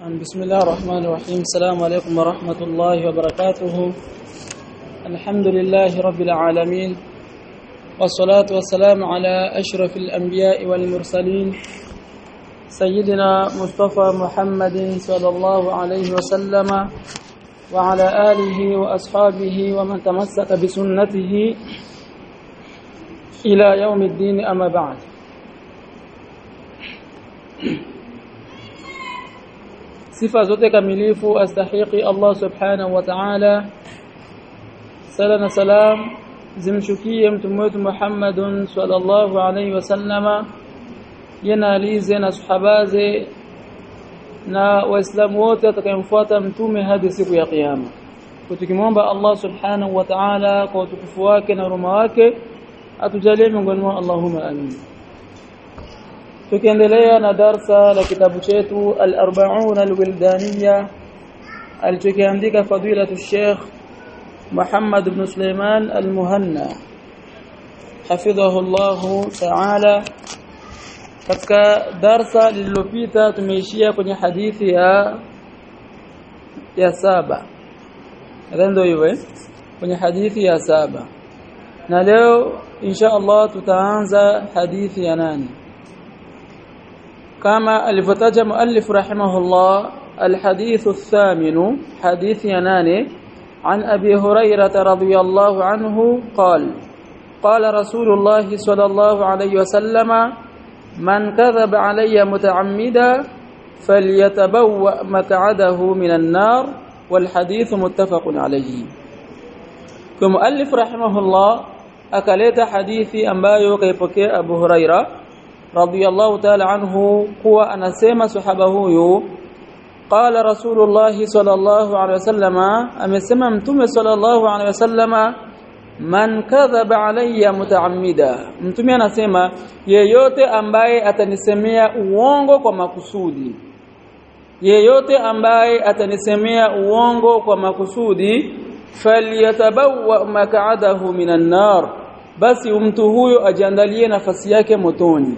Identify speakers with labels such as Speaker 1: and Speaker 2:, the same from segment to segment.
Speaker 1: بسم الله الرحمن الرحيم السلام عليكم ورحمة الله وبركاته الحمد لله رب العالمين والصلاة والسلام على أشرف الأنبياء والمرسلين سيدنا مصطفى محمد صلى الله عليه وسلم وعلى آله وأصحابه ومن تمسك بسنته إلى يوم الدين أما بعد sifa zote kamilifu astahiki Allah subhanahu wa ta'ala sala na salam zimshukie mtume wetu Muhammadun sallallahu alayhi wasallama yana alize na sahabaze na waislamu wote atakayemfuata mtume hadi siku ya kiyama tukimwomba Allah subhanahu wa ta'ala kwa utukufu wake na huruma wake atujalie miongoni mwa Allahumma amin tukiendelea na darsa la kitabu chetu al-arba'un al-wildaniya alichokiandika fadilatu Sheikh Muhammad ibn Sulaiman al-Muhanna hafidhahu Allah ta'ala katika darsa lililopita tumeishia kwenye hadithi ya ya saba ndio hivyo kwenye hadithi ya saba na leo insha Allah tutaanza hadithi ya nane كما الفتاج مؤلف رحمه الله الحديث الثامن حديث يناني عن أبي هريرة رضي الله عنه قال قال رسول الله صلى الله عليه وسلم من كذب علي متعمدا فليتبوأ مقعده من النار والحديث متفق عليه كمؤلف رحمه الله أكلت حديثي أنبايو كيبكي أبو هريرة radiyallahu ta'ala anhu kuwa anasema sahaba huyu qala rasulullah sallallahu alaihi wasallama amesema mtume sallallahu alaihi wasallama man kadhaba alayya mutaammida mtume anasema yeyote ambaye atanisemea uongo kwa makusudi yeyote ambaye atanisemea uongo kwa makusudi falyatabawa mak'adahu minan nar basi mtu huyo ajiandalie nafasi yake motoni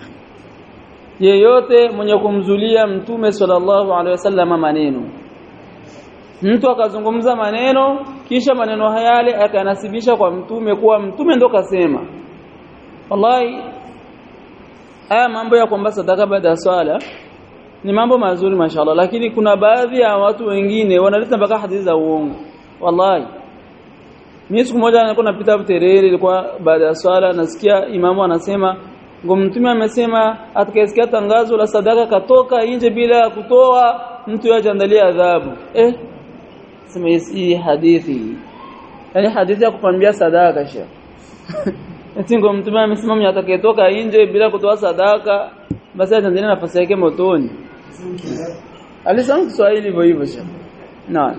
Speaker 1: yeyote mwenye kumzulia mtume sallallahu alaihi wasallam maneno mtu akazungumza maneno kisha maneno yale akanasibisha kwa mtume kuwa mtume ndo kasema wallahi haya mambo ya kwamba sadaka baada ya swala ni mambo mazuri mashallah lakini kuna baadhi ya watu wengine wanaleta mpaka hadithi za uongo wallahi mimi siku moja nilikuwa napita Buterere ilikuwa baada ya swala nasikia imamu anasema ngo mtume amesema atakayesikia tangazo la sadaka katoka nje bila kutoa mtu yajandalia adhabu eh sema hii hadithi yani hadithi ya kupambia sadaka sha eti ngo mtume amesema mwenye atakayetoka nje bila kutoa sadaka basi atandalia nafasi yake motoni alisema Kiswahili hivyo hivyo sha naam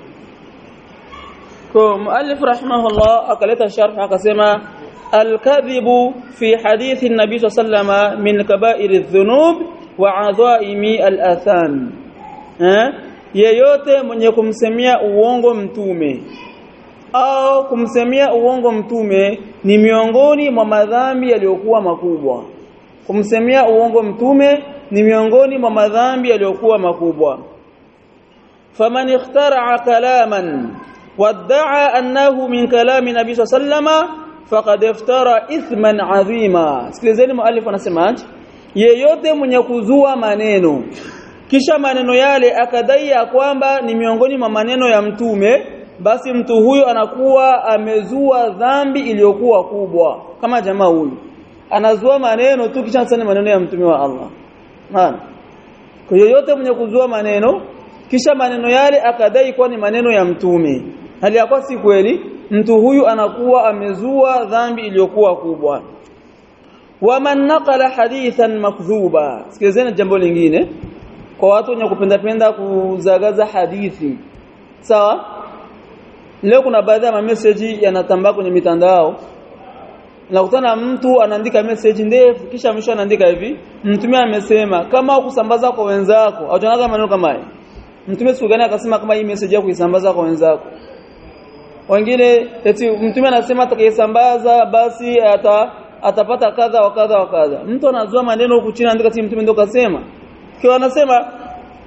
Speaker 1: kwa muallif rahimahullah akaleta sharh akasema الكذب في حديث النبي صلى الله عليه وسلم من كبائر الذنوب وعظائم الآثام yeyote mwenye kumsemia uongo mtume au kumsemia uongo mtume ni miongoni mwa madhambi yaliyokuwa makubwa kumsemia uongo mtume ni miongoni mwa madhambi yaliyokuwa makubwa faman ikhtara'a kalaman wadda'a annahu min kalami nabii sallallahu alayhi wasallam faqad iftara ithman adhima sikilizeni muallif anasemaje yeyote mwenye kuzua maneno kisha maneno yale akadai ya kwamba ni miongoni mwa maneno ya mtume basi mtu huyo anakuwa amezua dhambi iliyokuwa kubwa kama jamaa huyu anazua maneno tu kisha sana maneno ya mtume wa Allah maana kwa yeyote mwenye kuzua maneno kisha maneno yale akadai kuwa ni maneno ya mtume hali ya si kweli mtu huyu anakuwa amezua dhambi iliyokuwa kubwa waman naqala hadithan makdhuba sikilizeni jambo lingine kwa watu wenye kupenda penda kuzagaza hadithi sawa leo kuna baadhi ya message yanatambaa kwenye mitandao nakutana mtu anaandika message ndefu kisha mwisho anaandika hivi mtume amesema kama kusambaza kwa wenzako au tunaanza maneno kama haya mtume siku gani akasema kama hii message yako kuisambaza kwa wenzako wengine eti mtume anasema atakayesambaza basi ata atapata kadha wa kadha wa kadha mtu anazua maneno huku chini andika mtume ndio kasema kwa anasema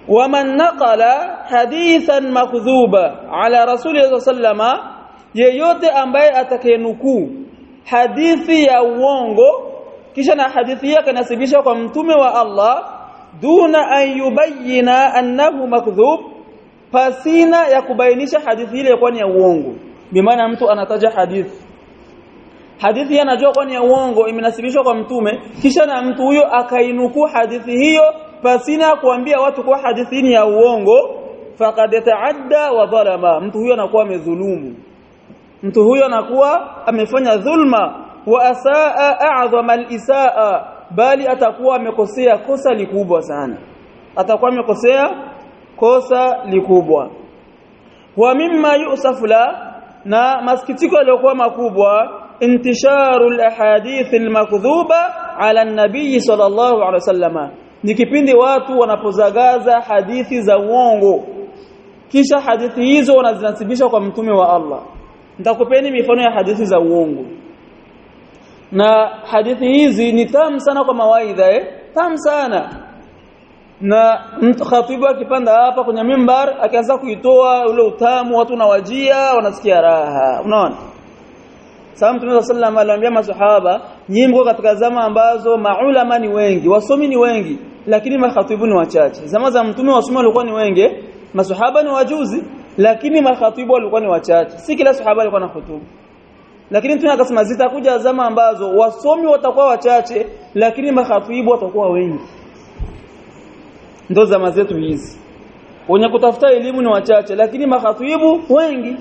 Speaker 1: waman naqala hadithan makdhuba ala rasulillah sallama yeyote ambaye atakayenukuu hadithi ya uongo kisha na hadithi yake nasibisha kwa mtume wa Allah duna an yubayyina annahu makdhub pasina ya kubainisha hadithi ile kwa ni ya uongo bimaana mtu anataja hadithi hadithi anajua kwa ni ya uongo imenasibishwa kwa mtume kisha na mtu huyo akainukuu hadithi hiyo pasina kuambia watu kwa hadithi ni ya uongo faqad ta'adda wa dhalama mtu huyo anakuwa amedhulumu mtu huyo anakuwa amefanya dhulma wa asaa a'dhama al-isaa bali atakuwa amekosea kosa likubwa sana atakuwa amekosea kosa likubwa wa mimma yusafu la na masikitiko yaliokuwa makubwa intisharu al-ahadith al-makdhuba ala an-nabiy sallallahu alaihi wasallama ni kipindi watu wanapozagaza hadithi za uongo kisha hadithi hizo wanazinasibisha kwa mtume wa Allah nitakupeni mifano ya hadithi za uongo na hadithi hizi ni tamu sana kwa mawaidha eh tamu sana na khatibu akipanda hapa kwenye mimbar akianza kuitoa ule utamu watu nawajia wanasikia raha unaona Sababu Mtume sallallahu aliambia masahaba nyimbo katika zama ambazo maulama ni wengi wasomi ni wengi lakini makhatibu ni wachache zama za mtume wasomi walikuwa ni wengi masahaba ni wajuzi lakini makhatibu walikuwa ni wachache si kila sahaba alikuwa na hutubu lakini mtume akasema zitakuja zama ambazo wasomi watakuwa wachache lakini makhatibu watakuwa wengi ndo zama zetu hizi wenye kutafuta elimu ni wachache lakini makhatibu wengi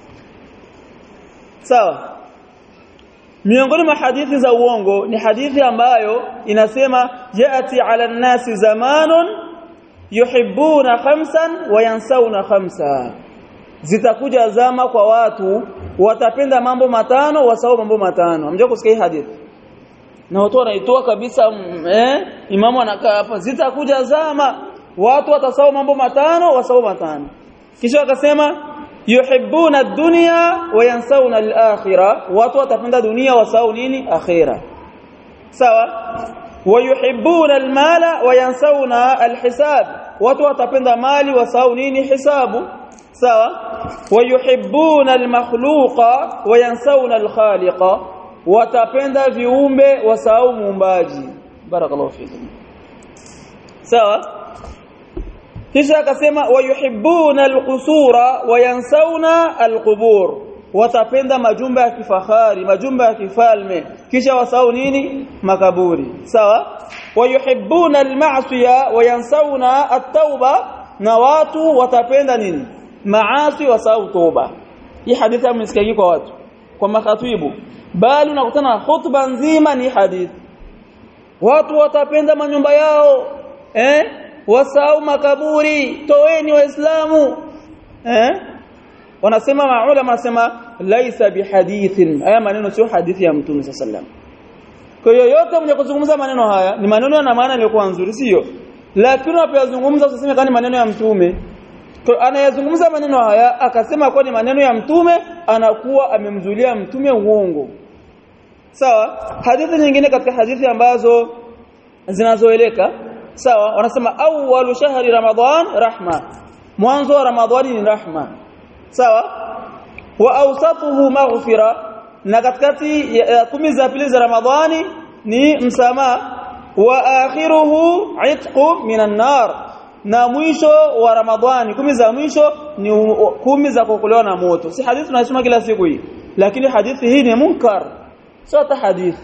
Speaker 1: sawa miongoni mwa hadithi za uongo ni hadithi ambayo inasema yaati ala nasi zamanun yuhibbuna khamsan wa yansawna khamsa zitakuja zama kwa watu watapenda mambo matano wasahau mambo matano hamja kusikia hii hadithi na watu wanaitoa kabisa eh imamu anakaa hapa zitakuja zama watu watasahau mambo matano wasahau matano kisha akasema yuhibbuna ad-dunya wa yansawna al-akhirah watu watapenda dunia wasahau nini akhira sawa wayuhibbuna al-mala wa yansawna al-hisab watu watapenda mali wasahau nini hisabu sawa wayuhibbuna al-makhluqa wa yansawna al-khaliqa watapenda viumbe wasahau muumbaji barakallahu fikum sawa kisha akasema wayuhibbuna alqusura wayansawna alqubur watapenda majumba ya kifahari majumba ya kifalme kisha wasahau nini makaburi sawa wayuhibbuna alma'siya wayansawna at-tauba na watu watapenda nini maasi wasahau toba hii hadithi amesikia kwa watu kwa makhatibu bali unakutana khutba nzima ni hadithi watu watapenda manyumba yao eh wasahau makaburi toeni waislamu eh wanasema maulama wanasema laisa bihadithin haya maneno sio hadithi ya mtume sallam kwa hiyo yote mwenye kuzungumza maneno haya ni maneno yana maana iliyokuwa nzuri sio lakini unapozungumza usiseme kama maneno ya mtume anayezungumza maneno haya akasema kwa ni maneno ya mtume anakuwa amemzulia mtume uongo sawa hadithi nyingine katika hadithi ambazo zinazoeleka sawa wanasema awwalu shahri ramadhan rahma mwanzo wa ramadhani ni rahma sawa wa awsatuhu maghfira na katikati ya kumi za pili za ramadhani ni msamaha wa akhiruhu itqu minan nar na mwisho wa ramadhani kumi za mwisho ni kumi za kuokolewa na moto si hadithi tunasoma kila siku hii lakini hadithi hii ni munkar sio hata hadithi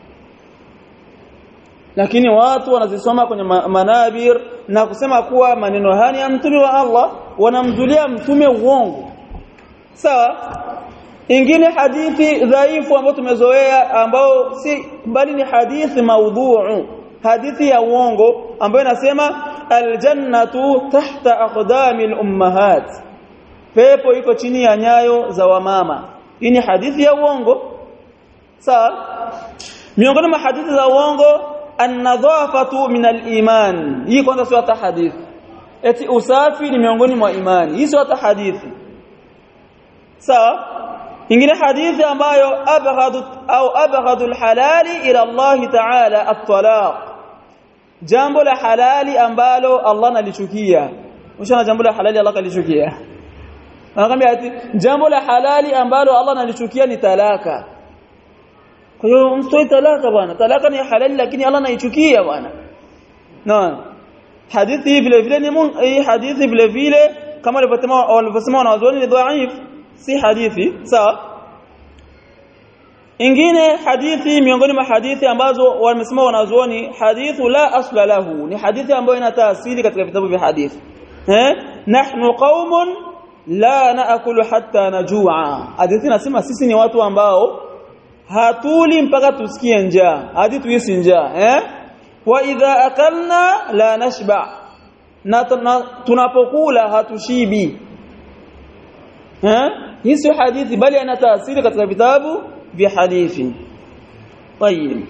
Speaker 1: lakini watu wanazisoma kwenye manabir na kusema kuwa maneno haya ya mtume wa Allah wanamzulia mtume uongo sawa ingine hadithi dhaifu ambayo tumezoea ambao si bali ni hadithi maudhu'u hadithi ya uongo ambayo inasema aljannatu tahta aqdami alummahat pepo iko chini ya nyayo za wamama hii ni hadithi ya uongo sawa miongoni mwa hadithi za uongo an-nadhafatu min al-iman hii kwanza sio hata hadithi eti usafi ni miongoni mwa imani hii sio hata hadithi sawa ingine hadithi ambayo abghadu au abghadu al-halali ila Allah ta'ala at-talaq jambo la halali ambalo Allah analichukia ushana jambo la halali Allah kalichukia anakuambia ati jambo la halali ambalo Allah analichukia ni talaka kwa hiyo msitoi talaka bwana talaka ni halali lakini Allah anaichukia bwana naam hadithi hii vile vile ni hii hadithi vile vile kama walivyosema walivyosema wanazuoni ni dhaif si hadithi sawa ingine hadithi miongoni mwa hadithi ambazo wamesema wanazuoni hadithu la asla lahu ni hadithi ambayo ina taasili katika vitabu vya hadithi eh nahnu qaumun la naakulu hatta najua hadithi nasema sisi ni watu ambao hatuli mpaka tusikie njaa hadi tuisi njaa eh wa idha akalna la nashba na tunapokula hatushibi eh hii sio hadithi bali ina taasili katika vitabu vya hadithi tayib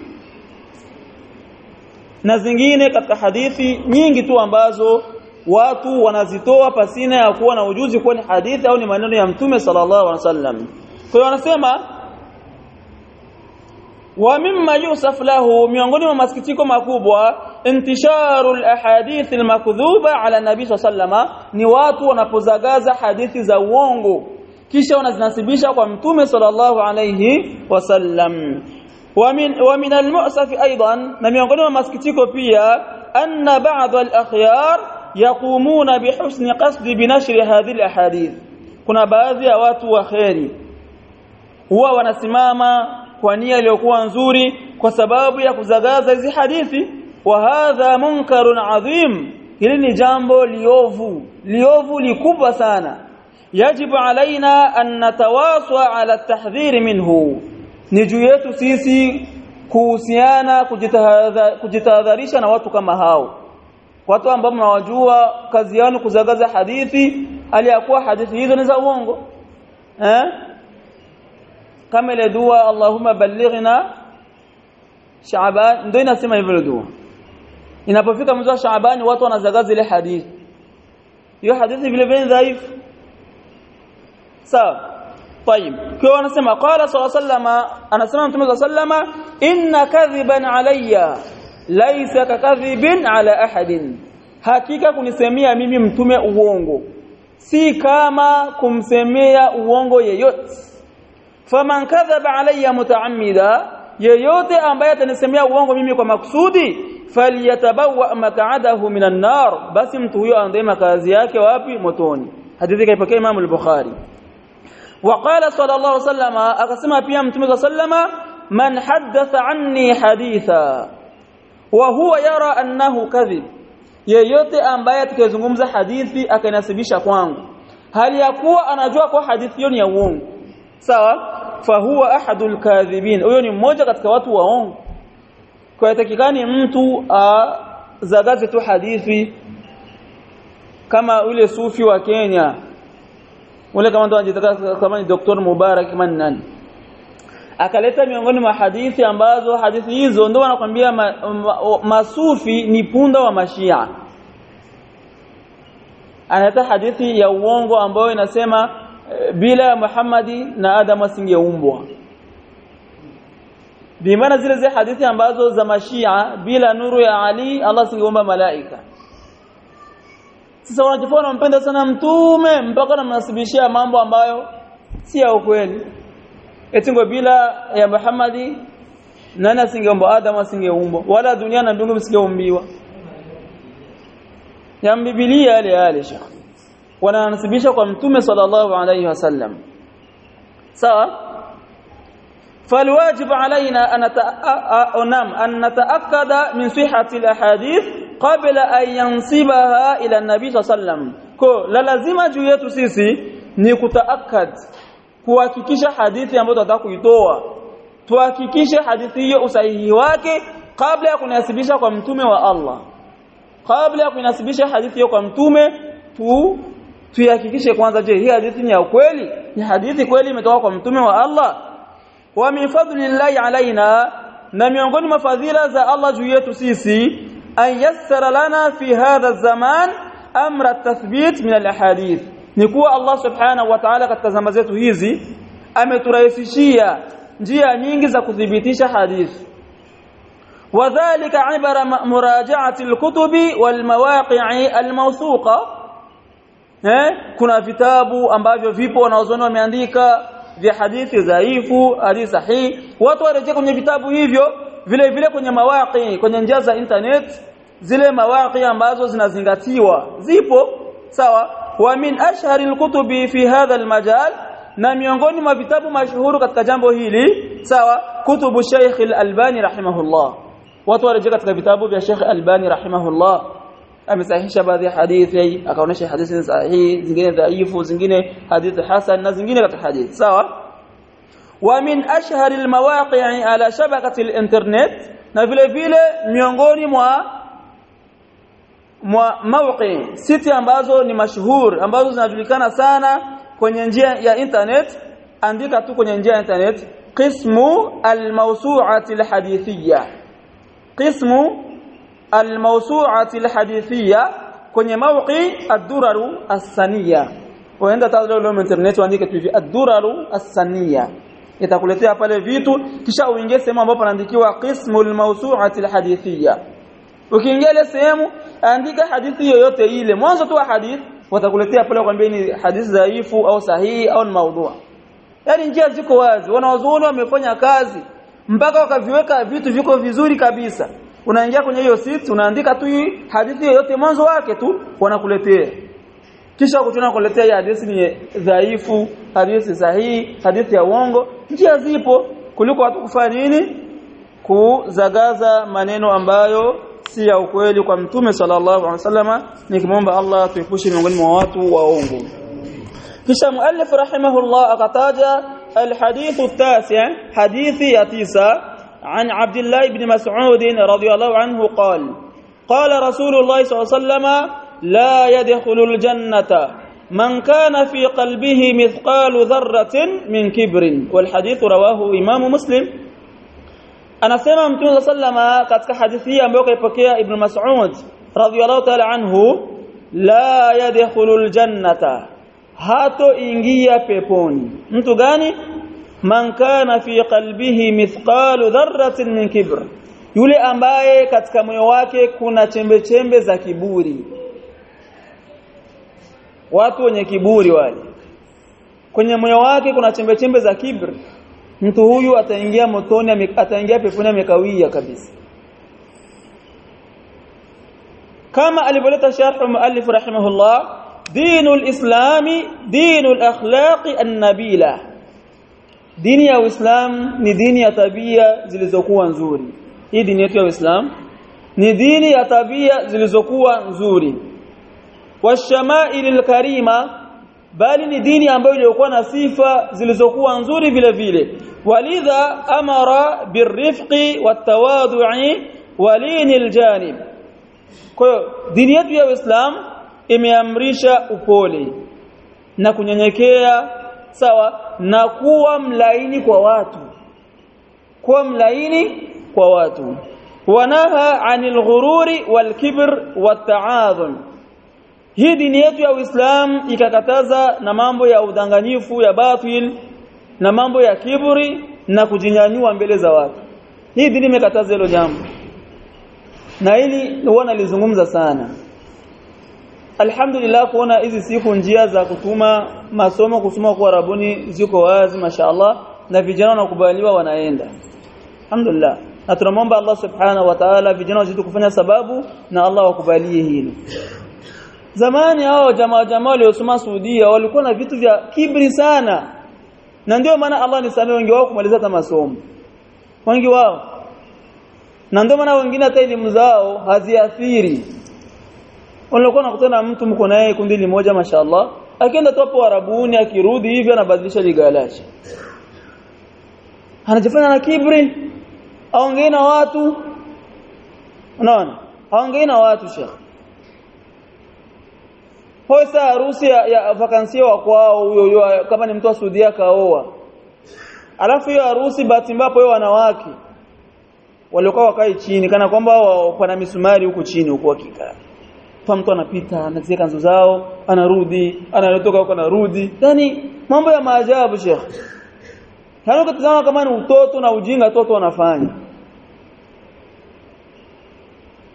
Speaker 1: na zingine katika hadithi nyingi tu ambazo watu wanazitoa pasina ya kuwa na ujuzi kuwa ni hadithi au ni maneno ya mtume sallallahu alaihi wasallam kwa hiyo wanasema wa mimma yusaf lahu miongoni mwa masikitiko makubwa intisharu alahadith almakdhuba ala nabii sallama ni watu wanapozagaza hadithi za uongo kisha wanazinasibisha kwa mtume sallallahu alayhi wasallam ومن ومن المؤسف ايضا na miongoni mwa masikitiko pia anna ba'd al-akhyar yaqumuna bihusni qasd binashr hadhihi al-ahadith kuna baadhi ya watu wa khairi huwa wanasimama kwa nia iliyokuwa nzuri kwa sababu ya kuzagaza hizi hadithi wa hadha munkarun adhim hili ni jambo liovu liovu likubwa sana yajibu alaina an natawaswa ala tahdhiri minhu ni juu yetu sisi kuhusiana kujitahadharisha na watu kama hao watu ambao mnawajua kazi yao kuzagaza hadithi aliyakuwa hadithi hizo ni za uongo eh kama ile dua Allahumma ballighna Shaaban ndio inasema hivyo dua inapofika mwezi wa Shaaban watu wanazagaza ile hadithi hiyo hadithi vile vile dhaifu sawa طيب kwa anasema qala sallallahu anasema mtume sallallahu inna kadhiban alayya laysa kakadhibin ala ahadin hakika kunisemea mimi mtume uongo si kama kumsemea uongo yeyote faman kadhaba alayya mutaammida yeyote ambaye atanisemea uongo mimi kwa makusudi falyatabawa maq'adahu minan nar basi mtu huyo aende makazi yake wapi motoni hadithi kaipokea Imam al-Bukhari وقال صلى الله عليه وسلم akasema pia mtume صلى الله عليه وسلم man haddatha anni haditha wa huwa yara annahu kadhib yeyote ambaye atakayezungumza hadithi akainasibisha kwangu hali ya kuwa anajua kwa hadithi hiyo ni ya uongo sawa fahuwa ahadul kadhibin huyo ni mmoja katika watu waongo kwa yatakikani mtu azagaze tu hadithi kama ule sufi wa Kenya ule kama ndo anajitaka kama ni Dr. Mubarak kama ni nani akaleta miongoni mwa hadithi ambazo hadithi hizo ndio wanakwambia ma, ma, masufi ni punda wa mashia analeta hadithi ya uongo ambayo inasema e, bila Muhammadi na Adam asingeumbwa bimaana zile zile hadithi ambazo za mashia bila nuru ya Ali Allah asingeumba malaika sasa wanajifanya wanampenda sana mtume mpaka wanamnasibishia mambo ambayo si ya ukweli eti ngo bila ya Muhammadi nani asingeumba Adam asingeumbwa wala dunia na mbingu msingeumbiwa ya Biblia yale yale shekh wananasibisha kwa mtume sallallahu alayhi wasallam sawa فالواجب علينا أن نعم أن نتأكد من صحة الأحاديث قبل أن ينسبها إلى النبي صلى الله عليه وسلم كو لا lazima juu yetu sisi ni kutaakad kuhakikisha hadithi ambayo tunataka kuitoa tuhakikishe hadithi hiyo usahihi wake kabla ya kunasibisha kwa mtume wa Allah kabla ya kunasibisha hadithi hiyo kwa mtume tu tuihakikishe kwanza je hii hadithi ni ya kweli ni hadithi kweli imetoka kwa mtume wa Allah wa min fadlillahi alaina na miongoni mwa fadhila za Allah juu yetu sisi an yassara lana fi hadha zaman amra at-tathbit min al-ahadith ni kuwa Allah subhanahu wa ta'ala katika zama zetu hizi ameturahisishia njia nyingi za kudhibitisha hadithi وذلك عبر مراجعة الكتب والمواقع الموثوقة eh kuna vitabu ambavyo vipo wanaozoni wameandika vya hadithi dhaifu hadithi sahihi watu warejea kwenye vitabu hivyo vile vile kwenye mawaqi kwenye njia za internet zile mawaqi ambazo zinazingatiwa zipo sawa wa min ashhari alkutubi fi hadha almajal na miongoni mwa vitabu mashuhuru katika jambo hili sawa kutubu Sheikh al-Albani rahimahullah watu warejea katika vitabu vya Sheikh Albani rahimahullah amesahihisha baadhi ya hadithi akaonesha hadithi sahihi zingine dhaifu zingine hadithi hasan na zingine katika hadithi sawa wa min ashhari almawaqi' ala shabakati al-internet na vile vile miongoni mwa mwa mawqi siti ambazo ni mashuhur ambazo zinajulikana sana kwenye njia ya internet andika tu kwenye njia ya internet qismu al-mawsu'ati al-hadithiyya qismu al-mawsu'ati al-hadithiyya kwenye mawqi ad-duraru as-saniyya waenda tazama leo internet uandike tu hivi ad-duraru as-saniyya itakuletea pale vitu kisha uingie sehemu ambapo panaandikiwa qismul mawsu'ati al-hadithiyya ukiingia ile sehemu andika hadithi yoyote ile mwanzo tu wa hadithi watakuletea pale kwambia ni hadithi dhaifu au sahihi au ni maudhu yani njia ziko wazi wanawazuoni wamefanya kazi mpaka wakaviweka vitu viko vizuri kabisa unaingia kwenye hiyo site unaandika tu hadithi yoyote mwanzo wake tu wanakuletea kisha kutuna kuletea hii hadithi ni dhaifu hadithi sahihi hadithi ya uongo njia zipo kuliko watu kufanya nini kuzagaza maneno ambayo si ya ukweli kwa mtume sallallahu alaihi wasallama nikimwomba Allah tuepushe miongoni mwa watu waongo kisha muallif rahimahullah akataja alhadith التاسع حديث يا تسعة عن عبد الله بن مسعود رضي الله عنه قال قال رسول الله صلى الله عليه وسلم لا يدخل الجنة من كان في قلبه مثقال ذرة من كبر والحديث رواه إمام مسلم anasema mtume sallama katika hadithi hii ambayo kaipokea ibn Mas'ud radhiyallahu ta'ala anhu la yadkhulul jannata hato ingia peponi mtu gani man kana fi qalbihi mithqalu dharratin min kibr yule ambaye katika moyo wake kuna chembe chembe za kiburi watu wenye kiburi wale kwenye moyo wake kuna chembe chembe za kibri mtu huyu ataingia motoni ataingia peponi amekawia kabisa kama alivyoleta sharh muallif rahimahullah dinul islami dinul akhlaqi an-nabila dini ya uislam ni dini ya tabia zilizokuwa nzuri hii dini yetu ya uislam ni dini ya tabia zilizokuwa nzuri washama'ilil karima bali ni dini ambayo ilikuwa na sifa zilizokuwa nzuri vile vile walidha amara birrifqi watawadhu'i walinil janib kwa hiyo dini yetu ya Uislamu imeamrisha upole na kunyenyekea sawa na kuwa mlaini kwa watu kuwa mlaini kwa watu wanaha anil ghururi wal kibr wat ta'adhum hii dini yetu ya Uislamu ikakataza na mambo ya udanganyifu ya batil na mambo ya kiburi na kujinyanyua mbele za watu. Hii dini imekataza hilo jambo. Na hili huwa nalizungumza sana. Alhamdulillah kuona hizi siku njia za kutuma masomo kusoma kwa Arabuni ziko wazi mashaallah na vijana wanakubaliwa wanaenda. Alhamdulillah. Na tunamwomba Allah Subhanahu wa Ta'ala vijana wazidi kufanya sababu na Allah wakubalie hilo. Zamani hao jamaa jamaa waliosoma Saudia walikuwa na vitu vya kibri sana. Na ndio maana Allah nisamee wengi wao kumaliza hata masomo. Wengi wao. Na ndio maana wengine hata elimu zao haziathiri. Walikuwa nakutana mtu mko naye kundi limoja mashallah, akienda tu hapo Arabuni akirudi hivi anabadilisha ligalashi. Anajifanya na kibri. Aongee na watu. Unaona? Aongee na watu shekhi. Hosa harusi ya, ya vakansia wa kwao huyo huyo kama ni mtu wa Saudia kaoa. Alafu hiyo harusi bahati mbaya hiyo wanawake walikuwa wakai chini kana kwamba pana misumari huku chini huku hakika. Kwa mtu anapita anatia kanzu zao, anarudi, anatoka huko anarudi. Yaani mambo ya maajabu Sheikh. Yaani ukitazama kama ni utoto na ujinga toto wanafanya.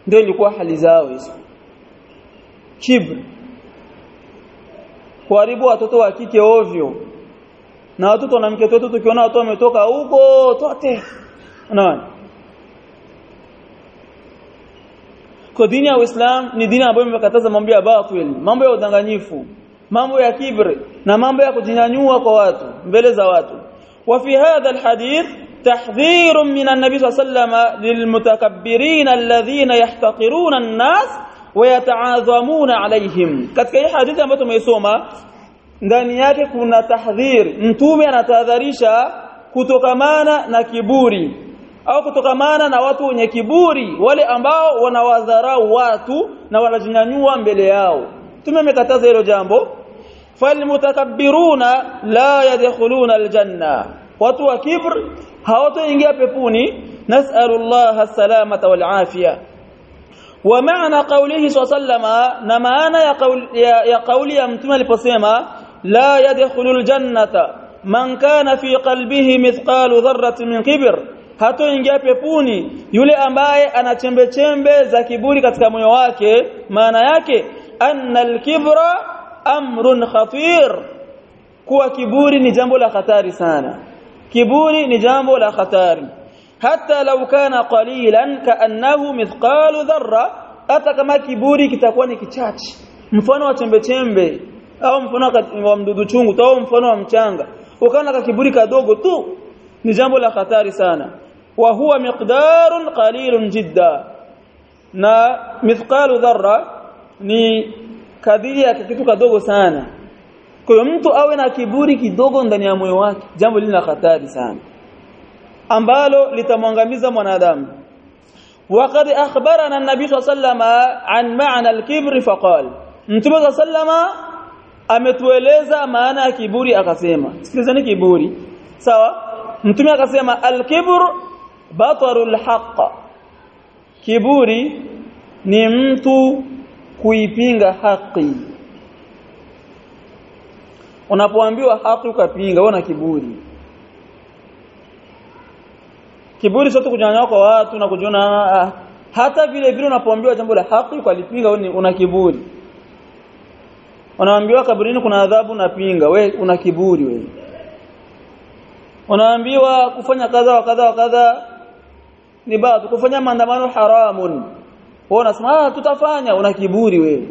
Speaker 1: ndio ilikuwa hali zao hizo kibri kuharibu watoto wa kike ovyo na watoto na mke wetu tukiona watu wametoka huko tote unaona kwa dini ya Uislamu ni dini ambayo imekataza mambo ya batil mambo ya udanganyifu mambo ya kibri na mambo ya kujinyanyua kwa watu mbele za watu wa fi hadha alhadith tahdhir min an-nabi sallallahu alayhi wasallam lilmutakabbirin alladhina yahtaqiruna an-nas wa yata'azamuna alayhim katika hii hadithi ambayo tumeisoma ndani yake kuna tahdhir mtume anatahadharisha kutokamana na kiburi au kutokamana na watu wenye kiburi wale ambao wanawadharau watu na wanajinyanyua mbele yao mtume amekataza hilo jambo falmutakabbiruna la yadkhuluna aljanna watu wa kibr hawatoingia peponi nas'alullaha as-salamata wal afia ومعنى قوله صلى الله عليه وسلم نمانا يا قول يا قولي يا متى aliposema لا يدخل الجنة من كان في قلبه مثقال ذرة من كبر hatoingia pepuni yule ambaye ana chembe chembe za kiburi katika moyo wake maana yake anna al-kibra amrun khatir kuwa kiburi ni jambo la hatari sana kiburi ni jambo la hatari hata law kana qalilan kaannahu mithqalu dharra hata kama kiburi kitakuwa ni kichache mfano wa chembe chembe au mfano wa mdudu chungu au mfano wa mchanga ukaona ka kiburi kadogo tu ni jambo la hatari sana wa huwa miqdarun qalilun jidda na mithqalu dharra ni kadiri ya kitu kadogo sana kwa hiyo mtu awe na kiburi kidogo ndani ya moyo wake jambo lina hatari sana ambalo litamwangamiza mwanadamu وقد اخبرنا النبي صلى الله عليه وسلم عن معنى الكبر فقال mtume صلى الله عليه وسلم ametueleza maana ya kiburi akasema sikilizani kiburi sawa mtume akasema al-kibr batarul haqq kiburi ni mtu kuipinga haki unapoambiwa haki ukapinga wewe na kiburi kiburi sio kujinyanyua kwa watu na kujiona ah, hata vile vile unapoambiwa jambo la haki ukalipinga wewe una kiburi unaambiwa kaburini kuna adhabu napinga we una kiburi we unaambiwa kufanya kadha wa kadha wa kadha ni baadhi kufanya maandamano haramun wewe unasema ah tutafanya una kiburi wewe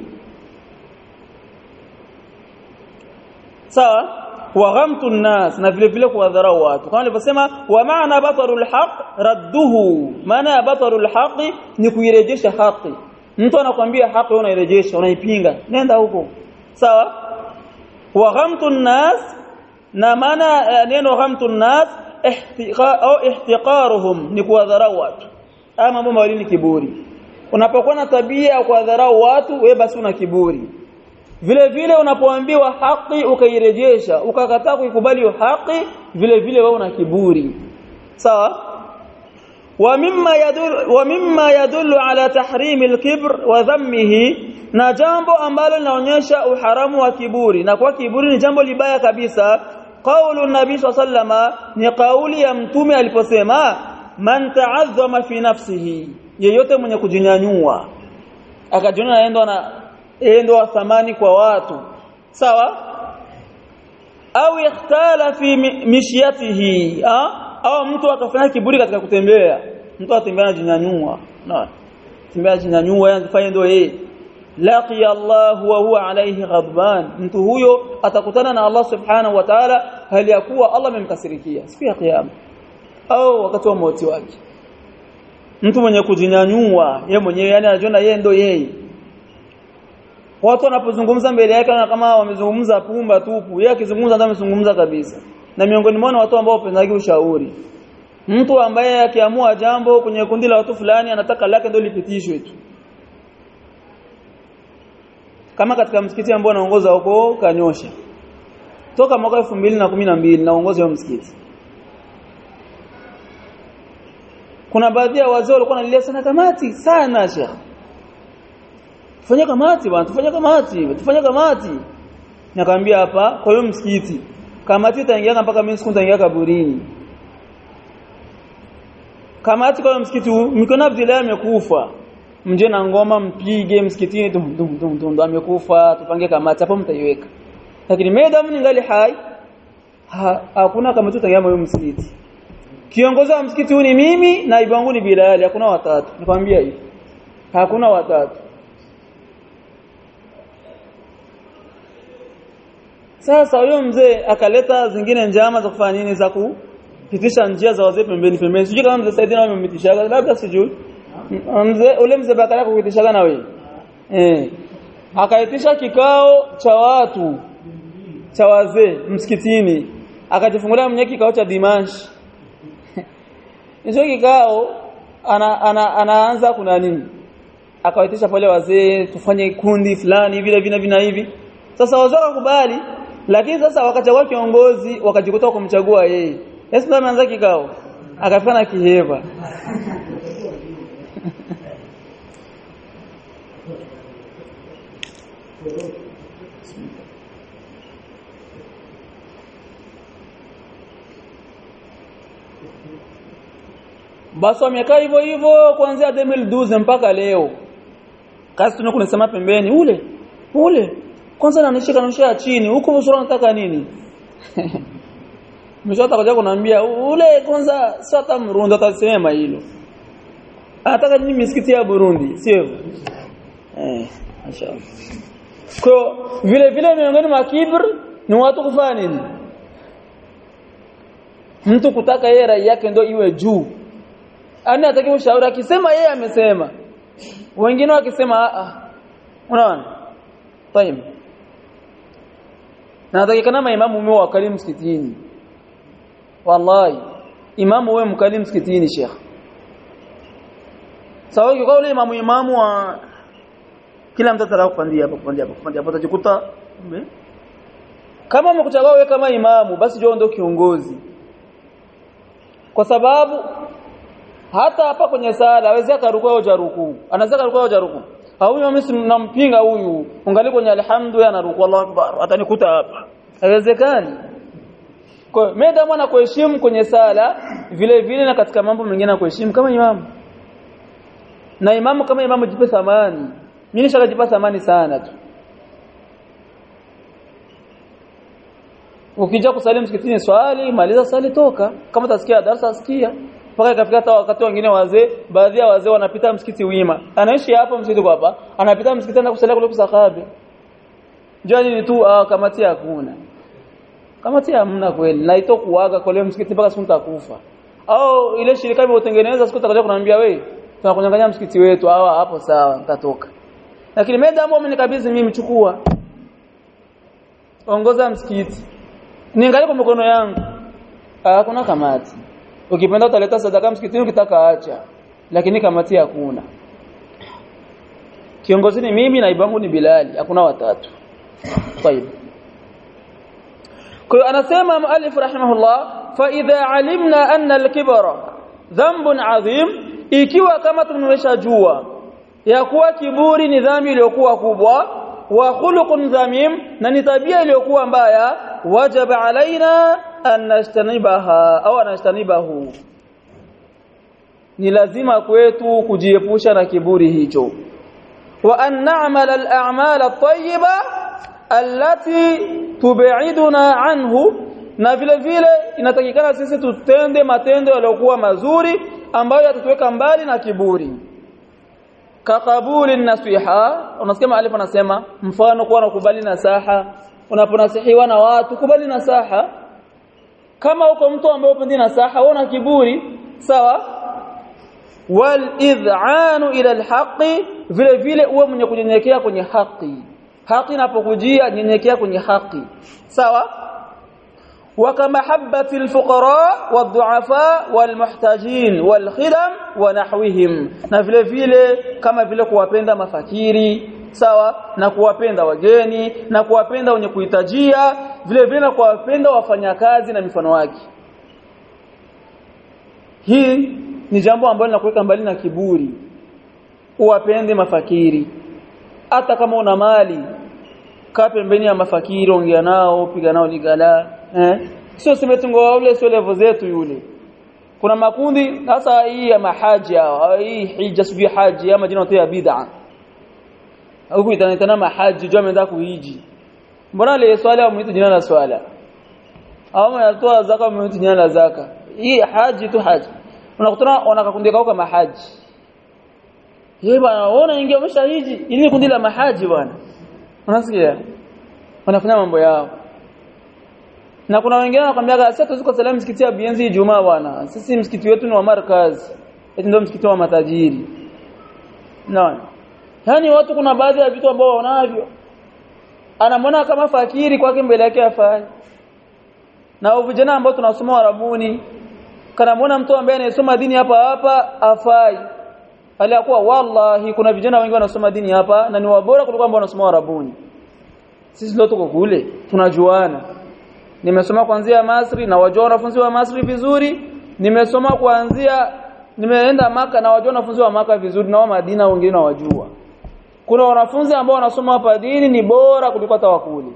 Speaker 1: sawa wa ghamtu nnas na vile vile kuwadharau watu kama nilivyosema wa maana batarul haq radduhu maana ya batarul haq ni kuirejesha haki mtu anakuambia haki wewe unairejesha unaipinga nenda huko sawa wa ghamtu nnas na maana neno ghamtu nnas au ihtiqaruhum ni kuwadharau watu haya mambo mawili ni kiburi unapokuwa na tabia ya kuwadharau watu wewe basi una kiburi vile vile unapoambiwa haki ukairejesha ukakataa kuikubali haki vile vile wewe una kiburi sawa wa mimma yadul wa mimma yadullu ala tahrim al-kibr wa dhammihi na jambo ambalo linaonyesha uharamu wa kiburi na kwa kiburi ni jambo libaya kabisa qaulu nabii sallama ni kauli ya mtume aliposema man ta'azzama fi nafsihi yeyote mwenye kujinyanyua akajiona aenda na yeye ndo wa thamani kwa watu sawa au ikhtala fi mishyatihi au mtu akafanya kiburi katika kutembea mtu atembea anajinyanyua na tembea anajinyanyua yanafanya ndio yeye laqi Allah wa huwa alayhi ghadban mtu huyo atakutana na Allah subhanahu wa ta'ala hali ya kuwa Allah amemkasirikia siku ya kiyama au wakati wa mauti wake mtu mwenye kujinyanyua yeye mwenyewe yani anajiona yeye ndo yeye watu wanapozungumza mbele yake na kama wamezungumza pumba tupu yeye akizungumza ndio amezungumza kabisa na miongoni mwao watu ambao wapendagi ushauri mtu ambaye akiamua jambo kwenye kundi la watu fulani anataka lake ndio lipitishwe tu kama katika msikiti ambao anaongoza huko kanyosha toka mwaka 2012 naongoza huo msikiti kuna baadhi ya wazee walikuwa wanalilia sana kamati sana shekhi tufanye kamati bwana tufanye kamati tufanye kamati nikamwambia hapa kwa hiyo msikiti kamati itaingia mpaka mimi siku nitaingia kaburini kamati kwa msikiti Mikono Abdullah amekufa mje na ngoma mpige msikitini dum dum dum dum amekufa tupange kamati hapo mtaiweka lakini madam ningali hai hakuna kama tutangama huyo msikiti kiongozi wa msikiti huu ni mimi na ibangu ni Bilal hakuna watatu nikwambia hivi hakuna watatu sasa huyo mzee akaleta zingine njama za kufanya nini za kupitisha njia za wazee pembeni pembeni sijui kama mzee Saidina amempitishaga labda sijui mzee ule mzee bakala kupitishaga na wewe eh akaitisha kikao cha watu cha wazee msikitini akajifungulia mwenye kikao cha dimash hicho kikao ana, ana, anaanza kuna nini akawaitisha pale wazee tufanye kundi fulani vile vina vina hivi sasa wazee wakubali lakini sasa wakachagua kiongozi wakajikuta kumchagua yeye Yesu ndo ameanza kikao akafika na kiheva basi wamekaa hivyo hivyo kuanzia 2012 mpaka leo kazi tunakuwa tunasema pembeni ule ule kwanza nanishika nanishika chini huko usura unataka nini mshota kaja kuniambia ule kwanza sio hata Mrundi atasema hilo anataka nini misikiti ya Burundi sio eh inshallah kwa vile vile miongoni mwa kibr ni watu kufanya nini mtu kutaka yeye rai yake ndio iwe juu ani ataki ushauri akisema yeye amesema wengine wakisema a unaona tayeb na natakikana maimamu mwe wakali msikitini wallahi imamu wewe mkali msikitini sheikh sawa kwa ule imamu imamu wa kila mtu ataka kupandia hapo kupandia hapo kupandia hapo utajikuta kama umekuchagua wewe kama imamu basi jua ndio kiongozi kwa sababu hata hapa kwenye sala hawezi akarukua au jaruku anaweza karukua au jaruku huyu mimi nampinga huyu ungali kwenye alhamdu ya naruku Allahu akbar atanikuta hapa haiwezekani kwa meda mwana kuheshimu kwenye sala vile vile na katika mambo mengine na kuheshimu kama imamu na imamu kama imamu jipe thamani mimi nishakajipa thamani sana tu ukija kusali msikitini swali maliza swali toka kama utasikia darasa sikia mpaka ikafika hata wakati wengine wazee baadhi ya wazee wanapita msikiti wima anaishi hapo msikiti kwa hapa anapita msikiti na kusalia kule kusakabe jani ni tu ah, kamati hakuna kamati hamna kweli na ito kuaga kwa leo msikiti mpaka siku nitakufa au ile shirika imetengeneza siku takaja kuniambia wewe tunakunyang'anya msikiti wetu hawa hapo sawa nitatoka lakini medamu amenikabidhi mimi chukua ongoza msikiti niangalie kwa mikono yangu hakuna kamati ukipenda utaleta sadaka msikitini ukitaka acha lakini kamati hakuna kiongozi ni mimi na ibangu ni Bilali hakuna watatu طيب kwa anasema muallif rahimahullah fa idha alimna anna al-kibra dhanbun adhim ikiwa kama tumeshajua ya kuwa kiburi ni dhambi iliyokuwa kubwa wa khuluqun dhamim na ni tabia iliyokuwa mbaya wajaba alaina an nastanibaha au anastanibahu ni lazima kwetu kujiepusha na kiburi hicho wa an na'mal al-a'mal at-tayyiba allati tub'iduna anhu na vile vile inatakikana sisi tutende matendo yaliyokuwa mazuri ambayo yatatuweka mbali na kiburi kakabuli nasiha unasikia maalifu anasema mfano kuwa nakubali nasaha unaponasihiwa na watu kubali nasaha kama uko mtu ambaye upendi nasaha una kiburi sawa wal id'anu ila alhaqi vile vile uwe mwenye kunyenyekea kwenye haki haki inapokujia nyenyekea kwenye haki sawa وكمحبه الفقراء والضعفاء والمحتاجين والخدم ونحوهم na vile vile kama vile kuwapenda mafakiri sawa na kuwapenda wageni na kuwapenda wenye kuhitajia vile vile na kuwapenda wafanyakazi na mifano wake hii ni jambo ambalo linakuweka mbali na kiburi uwapende mafakiri hata kama una mali kaa pembeni ya mafakiri ongea nao piga nao ligala eh sio simetungo ule sio level zetu yule kuna makundi sasa hii ya mahaji hao hii hija sijui haji ama jina ya bid'a huku itanitana mahaji jua ameenda kuhiji mbona ile swala amuita jina la swala au anatoa zaka amuita jina la zaka hii haji tu haji unakutana wanakakundi kao kama haji yeye bwana unaona ingia umeshahiji ili kundi la mahaji bwana unasikia wanafanya mambo yao na kuna wengine wanakuambia sasa tuziko salamu msikiti ya Bienzi Ijumaa bwana sisi msikiti wetu ni wa markaz eti ndio msikiti wa matajiri naona yani watu kuna baadhi ya vitu ambao wanavyo anamwona kama fakiri kwake mbele yake afai na vijana ambao tunasoma Arabuni kanamwona mtu ambaye anasoma dini hapa hapa afai aliyakuwa wallahi kuna vijana wengi wanasoma dini hapa na ni wabora kuliko ambao wanasoma Arabuni sisi ndio tuko kule tunajuana nimesoma kuanzia Masri na wajua wanafunzi wa Masri vizuri nimesoma kuanzia nimeenda maka na wajua wanafunzi wa maka vizuri na wa Madina wengine wajua kuna wanafunzi ambao wanasoma hapa dini ni bora kuliko hata wakuli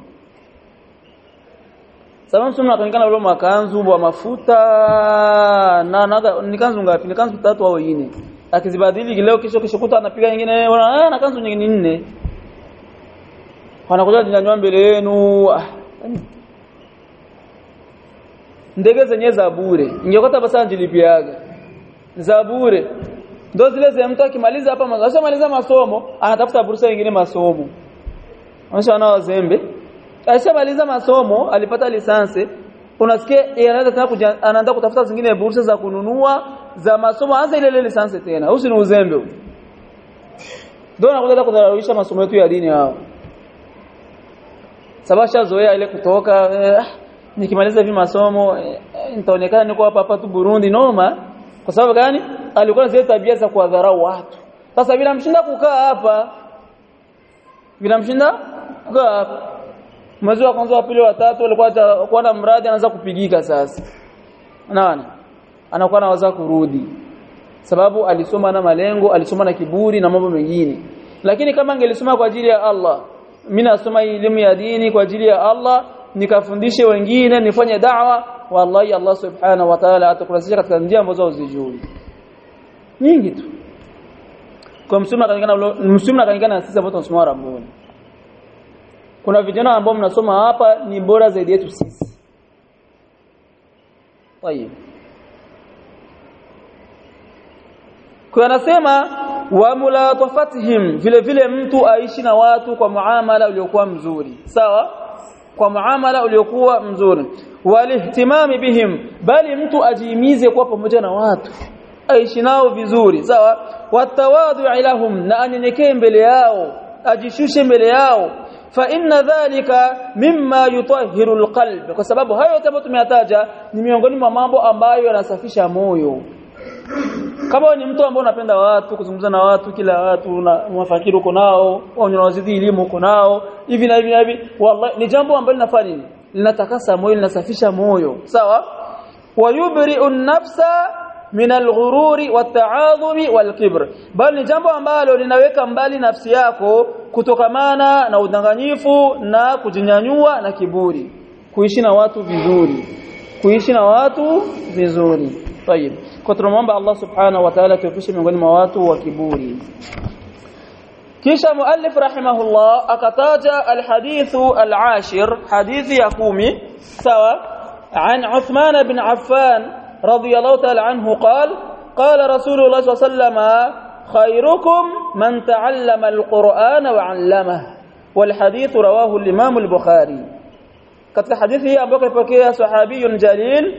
Speaker 1: sababu sio mnakanikana ule makanzu wa mafuta na na ni kanzu ngapi ni kanzu tatu au nne akizibadili leo kesho kesho kuta anapiga nyingine na kanzu nyingine nne wanakuja jinyanyua mbele yenu ndege zenye za bure ingekuwa basa njilipiaga za bure ndo zile za mtu akimaliza hapa masomo maliza masomo anatafuta bursa nyingine masomo anaisha na wazembe alishamaliza masomo alipata lisansi unasikia anaanza tena anaanza kutafuta zingine bursa za kununua za masomo anza ile ile lisansi tena usi ni uzembe ndio nakuja kudhararisha masomo yetu ya dini hao sabasha zoea ile kutoka eh, nikimaliza hivi masomo eh, nitaonekana niko hapa hapa tu Burundi noma kwa sababu gani alikuwa na zile tabia za kuwadharau watu sasa bila mshinda kukaa hapa bila mshinda kukaa hapa mwezi wa kwanza wa pili wa tatu alikuwa kuona mradi anaanza kupigika sasa unaona anakuwa anawaza kurudi sababu alisoma na malengo alisoma na kiburi na mambo mengine lakini kama angelisoma kwa ajili ya Allah mimi nasoma elimu ya dini kwa ajili ya Allah nikafundishe wengine nifanye da'wa wallahi Allah subhanahu wa ta'ala atakurasisha katika njia ambazo uzijui nyingi tu kwa msuma kanikana msuma kanikana na sisi ambao tunasoma Rabbuni kuna vijana ambao mnasoma hapa ni bora zaidi yetu sisi tayeb kwa anasema wa mulatafatihim vile vile mtu aishi na watu kwa muamala uliokuwa mzuri sawa kwa muamala uliokuwa mzuri walihtimami bihim bali mtu ajimize kuwa pamoja na watu aishi nao vizuri sawa watawadhu ilahum na anyenyekee mbele yao ajishushe mbele yao fa inna dhalika mimma yutahhiru alqalb kwa sababu hayo yote ambayo tumeyataja ni miongoni mwa mambo ambayo yanasafisha moyo kama ni mtu ambaye unapenda watu kuzungumza na watu kila watu na mafakiri uko nao au unawazidi elimu uko nao hivi na hivi na hivi wallahi ni jambo ambalo linafanya nini linatakasa moyo linasafisha moyo sawa wayubri'u an-nafsa min al-ghururi wat-ta'adhumi wal-kibr bali ni jambo ambalo linaweka mbali nafsi yako kutokamana na udanganyifu na kujinyanyua na kiburi kuishi na watu vizuri kuishi na watu vizuri طيب kwa tunamwomba Allah subhanahu wa ta'ala tuepushe miongoni mwa watu wa kiburi kisha muallif rahimahullah akataja alhadithu alashir hadithi ya kumi sawa عن عثمان بن عفان رضي الله تعالى عنه قال قال رسول الله صلى الله عليه وسلم خيركم من تعلم القرآن وعلمه والحديث رواه الإمام البخاري katika hadithi hii ambayo kapokea sahabiyun jalil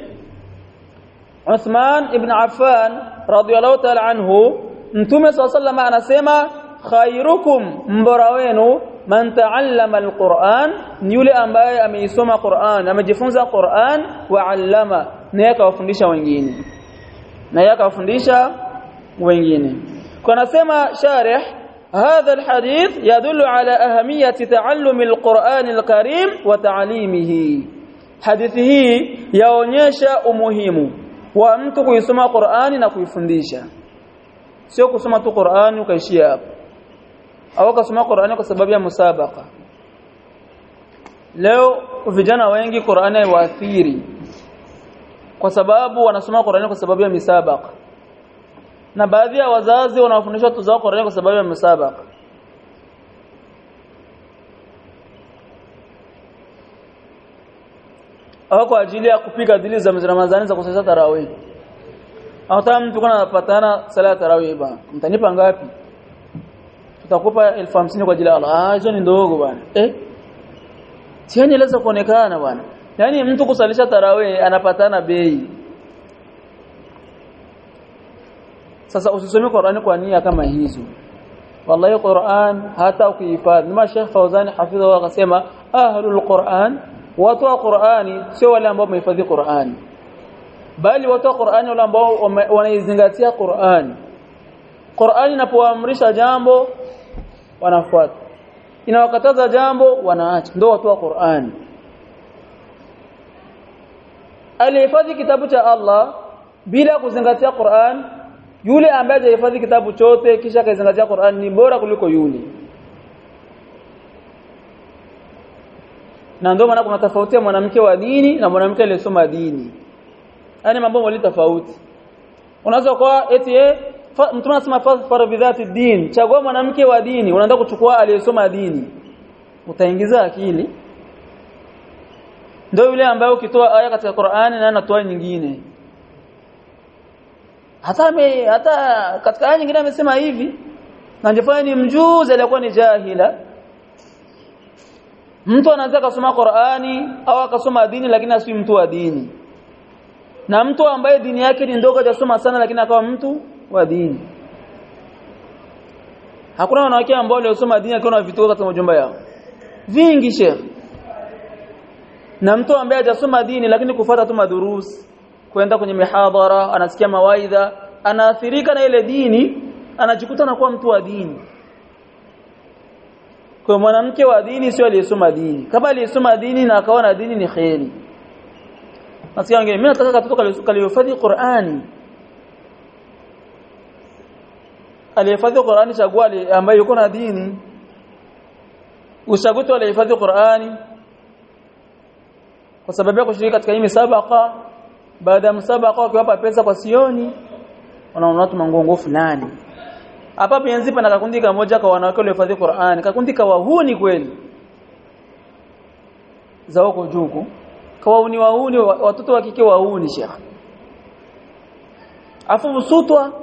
Speaker 1: Uthman ibn Affan radhiyallahu ta'ala anhu Mtume SAW anasema khairukum mbora wenu man ta'allama alquran ni yule ambaye ameisoma Qur'an amejifunza Qur'an wa 'allama na yakawafundisha wengine na yakawafundisha wengine kwa nasema sharih هذا الحديث يدل على أهمية تعلم القرآن الكريم وتعليمه حديثه yaonyesha umuhimu wa mtu kuisoma Qur'ani na kuifundisha sio kusoma tu Qur'ani ukaishia hapo au kusoma Qur'ani kwa sababu ya musabaka leo vijana wengi Qur'ani haiwaathiri kwa sababu wanasoma Qur'ani kwa sababu ya misabaka na baadhi ya wazazi wanawafundisha watoto zao Qur'ani kwa sababu ya misabaka au kwa ajili ya kupiga dili za Ramadhani za kusali tarawih hata mtu kuna anapatana sala ya tarawih bana mtanipa ngapi tutakupa elfu hamsini kwa ajili ya Allah ah hizo ni ndogo bwana eh siani leza kuonekana bwana yani mtu kusalisha tarawih anapatana bei sasa usisome Qur'ani kwa nia kama hizo wallahi Qur'an hata ukihifadhi nima Sheikh Fauzani hafidhahu akasema ahlul Qur'an watu wa Qur'ani sio wale ambao wamehifadhi Qur'ani bali watu wa Qur'ani wale ambao wanaizingatia Qur'ani Qur'ani inapoamrisha jambo wanafuata inawakataza jambo wanaacha ndio watu wa Qur'ani alihifadhi kitabu cha Allah bila kuzingatia Qur'an yule ambaye hajahifadhi kitabu chote kisha kaizingatia Qur'an ni bora kuliko yule na ndio maana kuna tofauti ya mwanamke wa dini na mwanamke aliyesoma dini yani mambo mawili tofauti unaweza kwa eti eh mtume anasema fadhfar bidhati din chagua mwanamke wa dini unaenda kuchukua aliyesoma dini utaingiza akili ndio yule ambaye ukitoa aya katika Qur'ani na anatoa nyingine hata me, hata katika aya nyingine amesema hivi na njefanya ni mjuzi alikuwa ni jahila mtu anaweza kusoma Qur'ani au akasoma dini lakini asiwi mtu wa dini na mtu ambaye dini yake ni ndogo hajasoma sana lakini akawa mtu wa dini hakuna wanawake ambao waliosoma dini akiwa na vituo katika majumba yao vingi sheikh na mtu ambaye hajasoma dini lakini kufuata tu madurusi kwenda kwenye mihadhara anasikia mawaidha anaathirika na ile dini anajikuta anakuwa mtu wa dini kwa mwanamke wa dini sio aliyesoma dini kama aliyesoma dini na akawa na dini ni kheri nasikia wengine mimi nataka katoto kalihifadhi Qur'ani alihifadhi Qur'ani chagua ambaye yuko na dini uchaguzi alihifadhi Qur'ani kwa sababu ya kushiriki katika hii misabaka baada ya msabaka wakiwapa pesa kwa sioni wanaona watu mangongo fulani hapa penzi pana kakundi kamoja kwa wanawake waliohifadhi Qur'an kakundi kawahuni kweli za huko juku kawahuni wahuni watoto wa kike wahuni shekh afu msutwa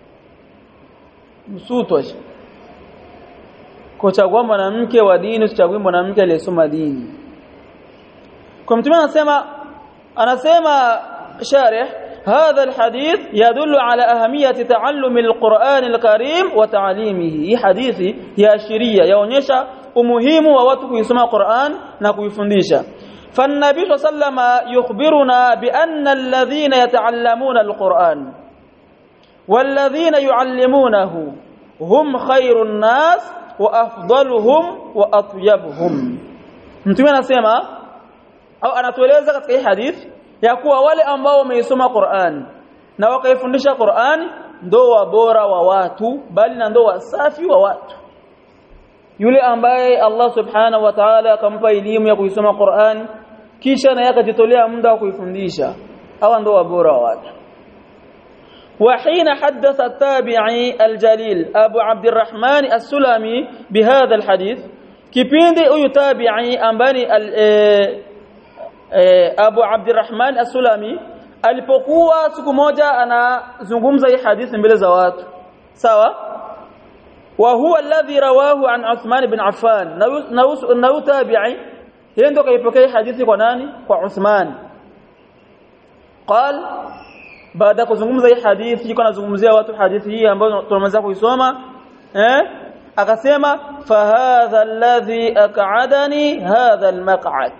Speaker 1: msutwa kuchagua mwanamke wa dini usichague mwanamke aliyesoma dini kwa mtume anasema anasema sharih هذا الحديث يدل على أهمية تعلم القرآن الكريم وتعليمه هي حديثي يا شرية يونيشا umuhimu wa watu kuisoma Qur'an na kuifundisha فالنبي صلى الله عليه وسلم يخبرنا بأن الذين يتعلمون القرآن والذين يعلمونه هم خير الناس وأفضلهم وأطيبهم mtume anasema au anatueleza katika hii hadithi ya kuwa wale ambao wameisoma Qur'an na wakaifundisha Qur'an ndo wabora wa watu bali na ndo wasafi wa watu yule ambaye Allah subhanahu wa ta'ala akampa elimu ya kuisoma Qur'an kisha naye akajitolea muda wa kuifundisha hawa ndo wabora wa watu وحين حدث التابعي الجليل أبو عبد الرحمن السلمي بهذا الحديث kipindi huyu tabi'i ambani Abu Abdurrahman As-Sulami alipokuwa siku moja anazungumza hii hadithi mbele za watu sawa wa huwa alladhi rawahu an Uthman ibn Affan na tabi'i yeye ndo kaipokea hadithi kwa nani kwa Uthman قال baada kuzungumza hii hadithi yuko anazungumzia watu hadithi hii ambayo tunamaliza kuisoma eh akasema fahadha alladhi aq'adani hadha almaq'ad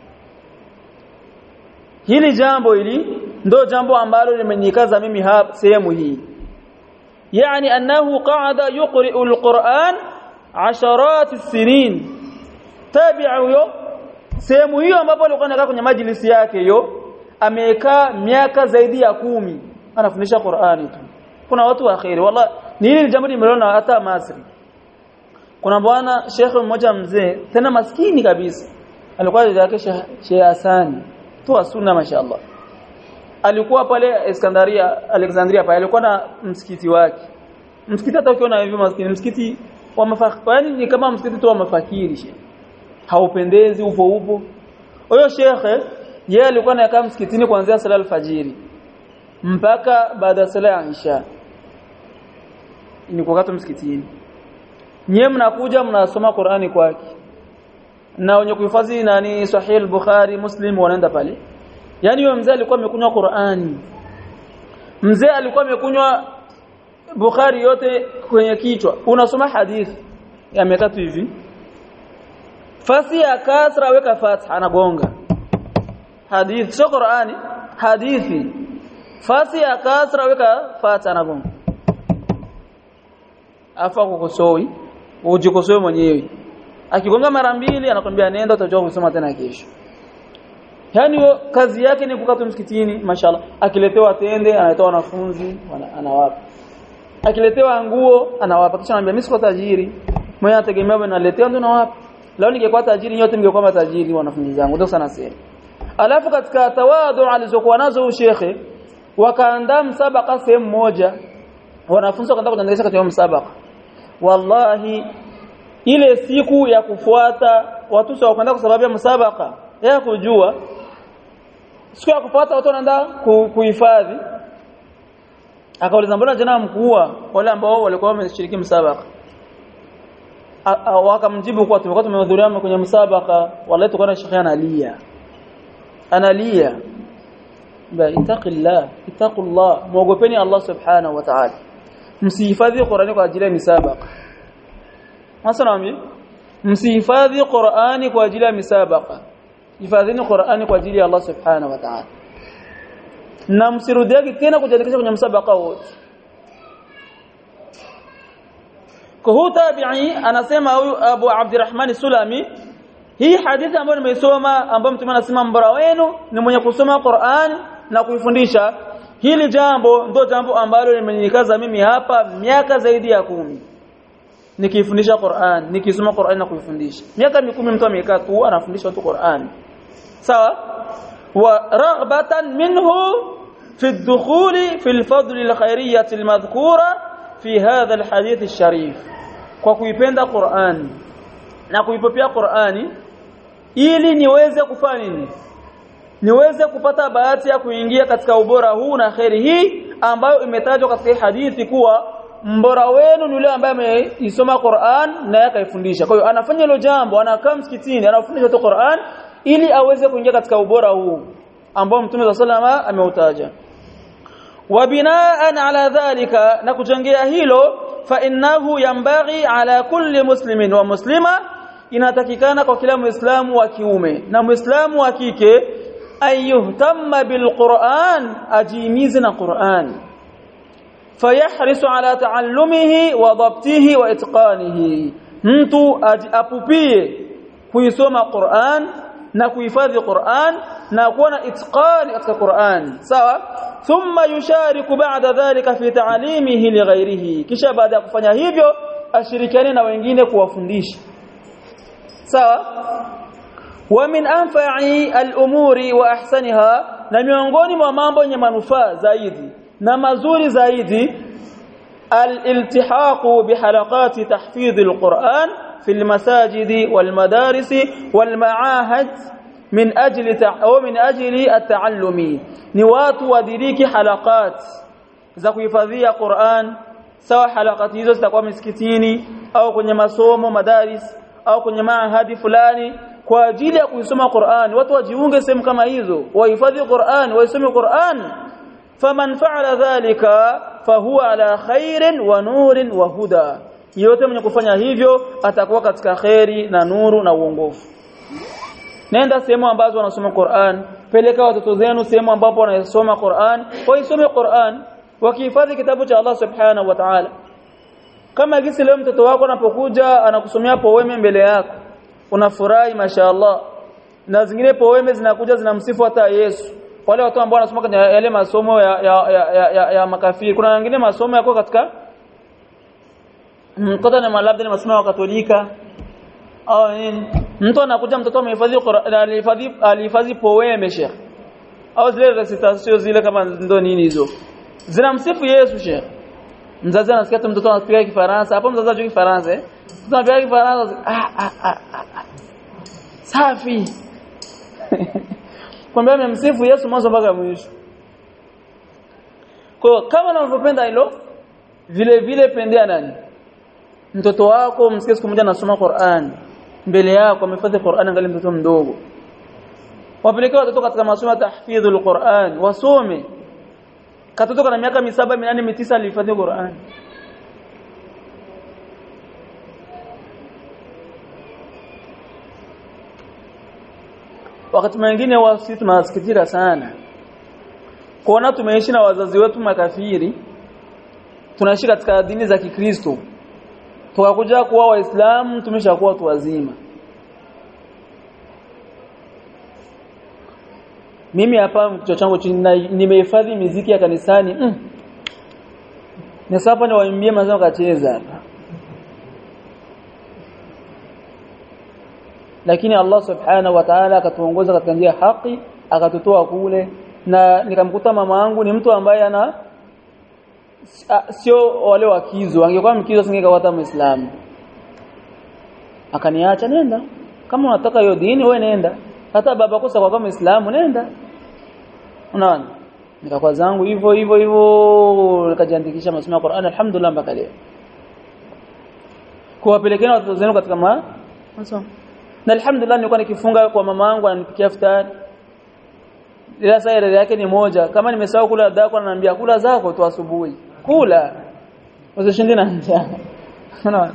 Speaker 1: hili jambo hili ndo jambo ambalo limenikaza mimi hapa sehemu hii yani annahu qa'ada yuqri'u alquran asharat as-sinin tabi'a huyo sehemu hiyo ambapo alikuwa anakaa kwenye majlisi yake hiyo amekaa miaka zaidi ya kumi anafundisha Qur'ani tu kuna watu wa khairi wallahi ni hili jambo nimeona hata Masri kuna bwana shekhe mmoja mzee tena maskini kabisa alikuwa yake Sheikh Hasani tu sunna mashaallah alikuwa pale Iskandaria Alexandria pale alikuwa na msikiti wake msikiti hata ukiona hivi maskini msikiti wa mafakiri yani ni kama msikiti tu wa mafakiri she haupendezi upo upo huyo shekhe yeye alikuwa anakaa msikitini kuanzia sala alfajiri mpaka baada ya sala ya isha ni kwa msikitini nyewe mnakuja mnasoma Qur'ani kwake na wenye kuhifadhi nani Sahih al-Bukhari Muslim wanaenda pale yani yule mzee alikuwa amekunywa Qur'ani mzee alikuwa amekunywa Bukhari yote kwenye kichwa unasoma hadithi amekaa tu hivi fasi ya kasra weka fatha anagonga hadithi sio Qur'ani hadithi fasi ya kasra weka fatha anagonga afa kukosoi ujikosoe mwenyewe akigonga mara mbili anakwambia nenda utajua kusoma tena kesho yani kazi yake ni kukaa msikitini mashallah akiletewa tende anatoa wanafunzi anawapa akiletewa nguo anawapa kisha anambia mimi siko tajiri mwenye anategemea bwana naletea ndo nawapa leo ningekuwa tajiri nyote mngekuwa matajiri wanafunzi zangu ndio sana sema alafu katika tawadu alizokuwa nazo shekhe wakaandaa msabaka sehemu moja wanafunzi wakaanza kujiandikisha katika msabaka wallahi ile siku ya kufuata watu sio wakaenda kwa sababu ya msabaka ya kujua siku ya kufuata watu wanaenda kuhifadhi akauliza mbona jana mkuu wale ambao walikuwa wameshiriki msabaka wakamjibu kwa tumekuwa tumehudhuria kwenye msabaka wallahi tukaona shekhi analia analia ba itaqillah itaqullah muogopeni Allah subhanahu wa ta'ala msihifadhi Qur'ani kwa ajili ya misabaka Masanami msihifadhi Qur'ani kwa ajili ya misabaka hifadhini Qur'ani kwa ajili ya Allah subhanahu wa ta'ala na msirudiage tena kujiandikisha kwenye msabaka wote kwa tabi'i anasema huyu Abu Abdurrahman Sulami hii hadithi ambayo nimeisoma ambayo mtume anasema mbora wenu ni mwenye kusoma Qur'an na kuifundisha hili jambo ndio jambo ambalo limenikaza mimi hapa miaka zaidi ya kumi nikifundisha Qur'an nikisoma Qur'an na kuifundisha miaka mikumi mtu amekaa tu anafundisha watu Qur'an sawa wa raghbatan minhu fi ad-dukhul fi al-fadl al-khairiyyah al-madhkura fi hadha al-hadith al-sharif kwa kuipenda Qur'an na kuipopea Qur'ani ili niweze kufanya nini niweze kupata bahati ya kuingia katika ubora huu na kheri hii ambayo imetajwa katika hadithi kuwa mbora wenu ni yule ambaye ameisoma Qur'an na yakaifundisha. Kwa hiyo anafanya hilo jambo, anakaa msikitini, anafundisha tu Qur'an ili aweze kuingia katika ubora huu ambao Mtume SAW ameutaja. Wa binaan ala dhalika na kuchangia hilo fa innahu yambaghi ala kulli muslimin wa muslima inatakikana kwa kila muislamu wa kiume na muislamu wa kike ayuhtamma bilquran ajimize na Qur'an fayahrisu ala taallumihi wa dhabtihi wa itqanihi mtu apupie kuisoma Qur'an na kuhifadhi Qur'an na kuwa na itqani katika Qur'an sawa thumma yushariku ba'da dhalika fi ta'limihi li ghairihi kisha baada ya kufanya hivyo ashirikiane na wengine kuwafundisha sawa wa min anfa'i al-umuri wa ahsaniha na miongoni mwa mambo yenye manufaa zaidi na mazuri zaidi الالتحاق بحلقات تحفيظ القرآن في المساجد والمدارس والمعاهد من أجل أو من أجل التعلم نوات ودريك حلقات za kuhifadhia Qur'an sawa halakati hizo zitakuwa misikitini au kwenye masomo madaris au kwenye maahadi fulani kwa ajili ya kuisoma Qur'an watu wajiunge sehemu kama hizo wahifadhi Qur'an waisome Qur'an faman fa'ala dhalika fahuwa ala khairin wa nurin wa huda yote mwenye kufanya hivyo atakuwa katika khairi na nuru na uongofu nenda sehemu ambazo wanasoma Qur'an peleka watoto zenu sehemu ambapo wanasoma Qur'an waisome Qur'an wakihifadhi kitabu cha Allah subhanahu wa ta'ala kama gisi leo mtoto wako anapokuja anakusomea poeme mbele yako unafurahi mashaallah na zingine poeme zinakuja zinamsifu hata Yesu wale watu ambao wanasoma kwenye yale masomo ya ya, ya, ya, ya, ya makafiri kuna wengine masomo yako katika mkota na labda ni masomo ya Katolika au nini mtu anakuja mtoto amehifadhi alihifadhi alihifadhi poeme sheikh au zile recitation zile kama ndo nini hizo zinamsifu Yesu sheikh mzazi anasikia tu mtoto anapiga kifaransa hapo mzazi anajua kifaransa eh mtoto anapiga kifaransa ah ah ah, ah, ah. safi kwamba amemsifu Yesu mwanzo mpaka mwisho kwa kama unavyopenda hilo vile vile pendea nani mtoto wako msikie siku moja anasoma Qur'an mbele yako amehifadhi Qur'an angali mtoto mdogo wapelekea watoto katika masomo ya tahfidhul Qur'an wasome katoto kana miaka misaba minane mitisa alihifadhi Qur'an wakati mwingine wasi tunasikitika sana kuona tumeishi na wazazi wetu makafiri tunaishi katika dini za Kikristo tukakuja kuwa waislamu tumeshakuwa watu wazima mimi hapa kichwa changu nimehifadhi miziki ya kanisani mm. Nisapa ni waimbie mazao kacheza hapa lakini Allah subhanahu wa ta'ala akatuongoza katika njia haki akatutoa kule na nikamkuta mama yangu ni mtu ambaye ana sio wale wakizo angekuwa mkizo singekawata muislamu akaniacha nenda kama unataka hiyo dini wewe nenda hata baba kosa kwa kama muislamu nenda unaona nikakuwa zangu hivyo hivyo hivyo nikajiandikisha masomo ya Qur'an alhamdulillah mpaka leo kuwapelekea watoto zenu katika ma masomo na alhamdulillah nilikuwa nikifunga kwa mama yangu ananipikia iftari ila saa yake ni moja kama nimesahau kula dako ananiambia kula zako tu asubuhi kula usishinde na njaa unaona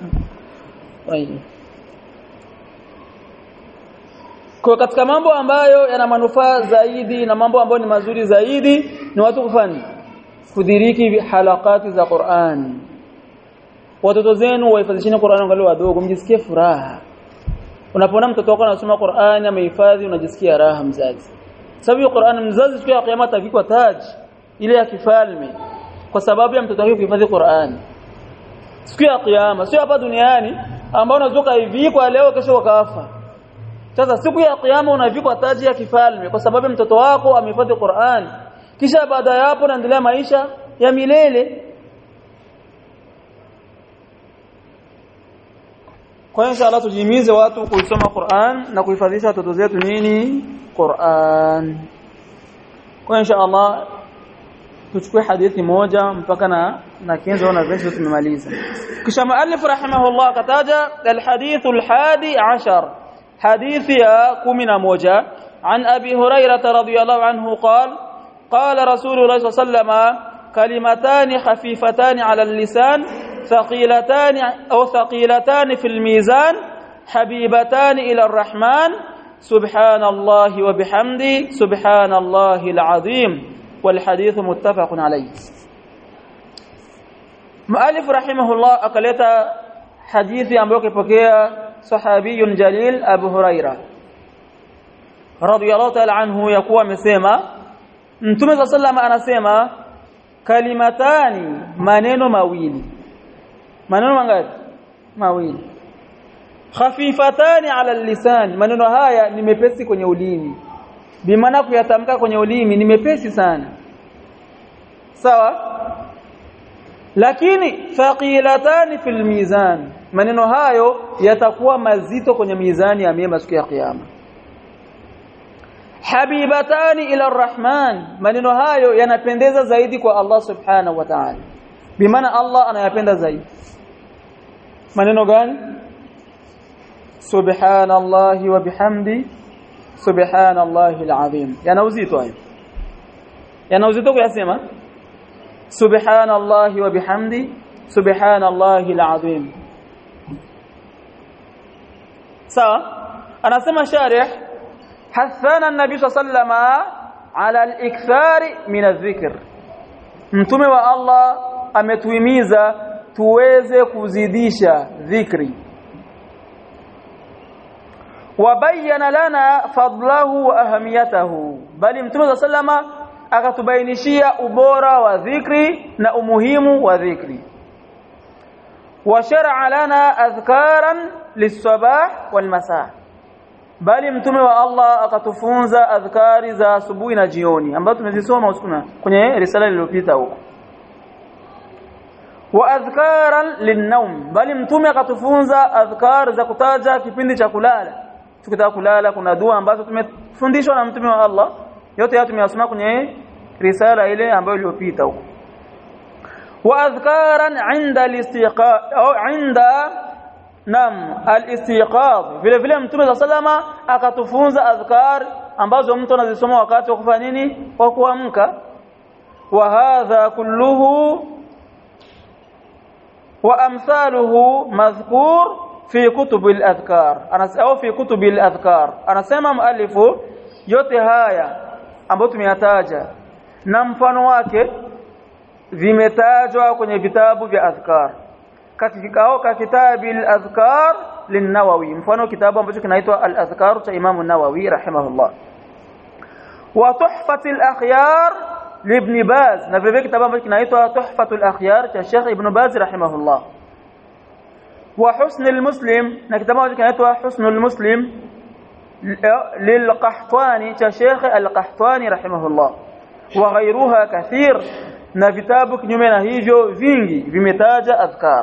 Speaker 1: kwa katika mambo ambayo yana manufaa zaidi na mambo ambayo ni mazuri zaidi ni watu kufanya kudiriki halakati za Qur'an watoto zenu wahifadhisheni Qur'an angalau wadogo mjisikie furaha unapoona mtoto wako anasoma Qur'an amehifadhi unajisikia raha mzazi sababu Qur'an mzazi siku ya kiyama atavikwa taji ile ya kifalme kwa sababu ya mtoto wake kuhifadhi Qur'an siku ya kiyama sio hapa duniani ambao unazoka hivi kwa leo kesho wakafa sasa siku ya kiyama unavikwa taji ya kifalme kwa sababu mtoto wako amehifadhi Qur'an kisha baada ya hapo naendelea maisha ya milele kwa inshallah tujimize watu kuisoma Qur'an na kuhifadhisha watoto zetu nini Qur'an kwa inshallah tuchukue hadithi moja mpaka na na kenzo na verse tumemaliza kisha muallif rahimahullah kataja alhadith alhadi ashar hadithi ya 11 عن أبي هريرة رضي الله عنه قال قال رسول الله صلى الله عليه وسلم كلمتان خفيفتان على اللسان ثقيلتان أو ثقيلتان في الميزان حبيبتان إلى الرحمن سبحان الله وبحمده سبحان الله العظيم والحديث متفق عليه مؤلف رحمه الله أقلت حديث أمبوك بكيا صحابي جليل أبو هريرة رضي الله تعالى عنه يقوى مسيما Mtume صلى الله عليه وسلم anasema kalimatani maneno mawili maneno mangapi mawili khafifatani ala lisan maneno haya ni mepesi kwenye ulimi bimaana kuyatamka kwenye ulimi ni mepesi sana sawa lakini thaqilatani fil mizan maneno hayo yatakuwa mazito kwenye mizani ya mema siku ya kiyama habibatani ila arrahman maneno hayo yanapendeza zaidi kwa Allah subhanahu wa ta'ala bimaana Allah anayapenda zaidi maneno gani subhanallahi wa bihamdi subhanallahi alazim yana uzito hayo yana uzito kuyasema subhanallahi wa bihamdi subhanallahi alazim sawa anasema sharih hathana an-nabi sallallahu ala al-ikthari min adh-dhikr mtume wa Allah ametuhimiza tuweze kuzidisha dhikri wabayana lana fadlahu wa ahamiyatahu bali mtume sallama akatubainishia ubora wa dhikri na umuhimu wa dhikri wa shar'a lana adhkaran lis-sabah wal-masa bali mtume wa Allah akatufunza adhkari za asubuhi na jioni ambazo tumezisoma usiku kwenye risala iliyopita huko wa adhkaran linnaum bali mtume akatufunza adhkar za kutaja kipindi cha kulala tukitaka kulala kuna dua ambazo tumefundishwa na mtume wa Allah yote haya tumeyasoma kwenye risala ile ambayo iliyopita huko wa adhkaran inda al-istiqa au inda nam al-istiqadh vile vile mtume sallama akatufunza adhkar ambazo mtu anazisoma wakati wa kufanya nini wa kuamka wa hadha kulluhu wa amsaluhu madhkur fi kutub al-adhkar au fi kutub al-adhkar anasema muallifu yote haya ambayo tumeyataja na mfano wake vimetajwa kwenye vitabu vya adhkar katikao ka kitabi al-adhkar lin-Nawawi mfano kitabu ambacho kinaitwa al-adhkar cha Imam an-Nawawi rahimahullah wa tuhfat al-akhyar libn Baz na vile kitabu ambacho kinaitwa tuhfat al-akhyar cha Sheikh Ibn Baz rahimahullah wa husn al-muslim na kitabu ambacho kinaitwa husn al-muslim للقحطاني cha Sheikh al-Qahtani rahimahullah wa ghayruha kathir na vitabu kinyume na hivyo vingi vimetaja adhkar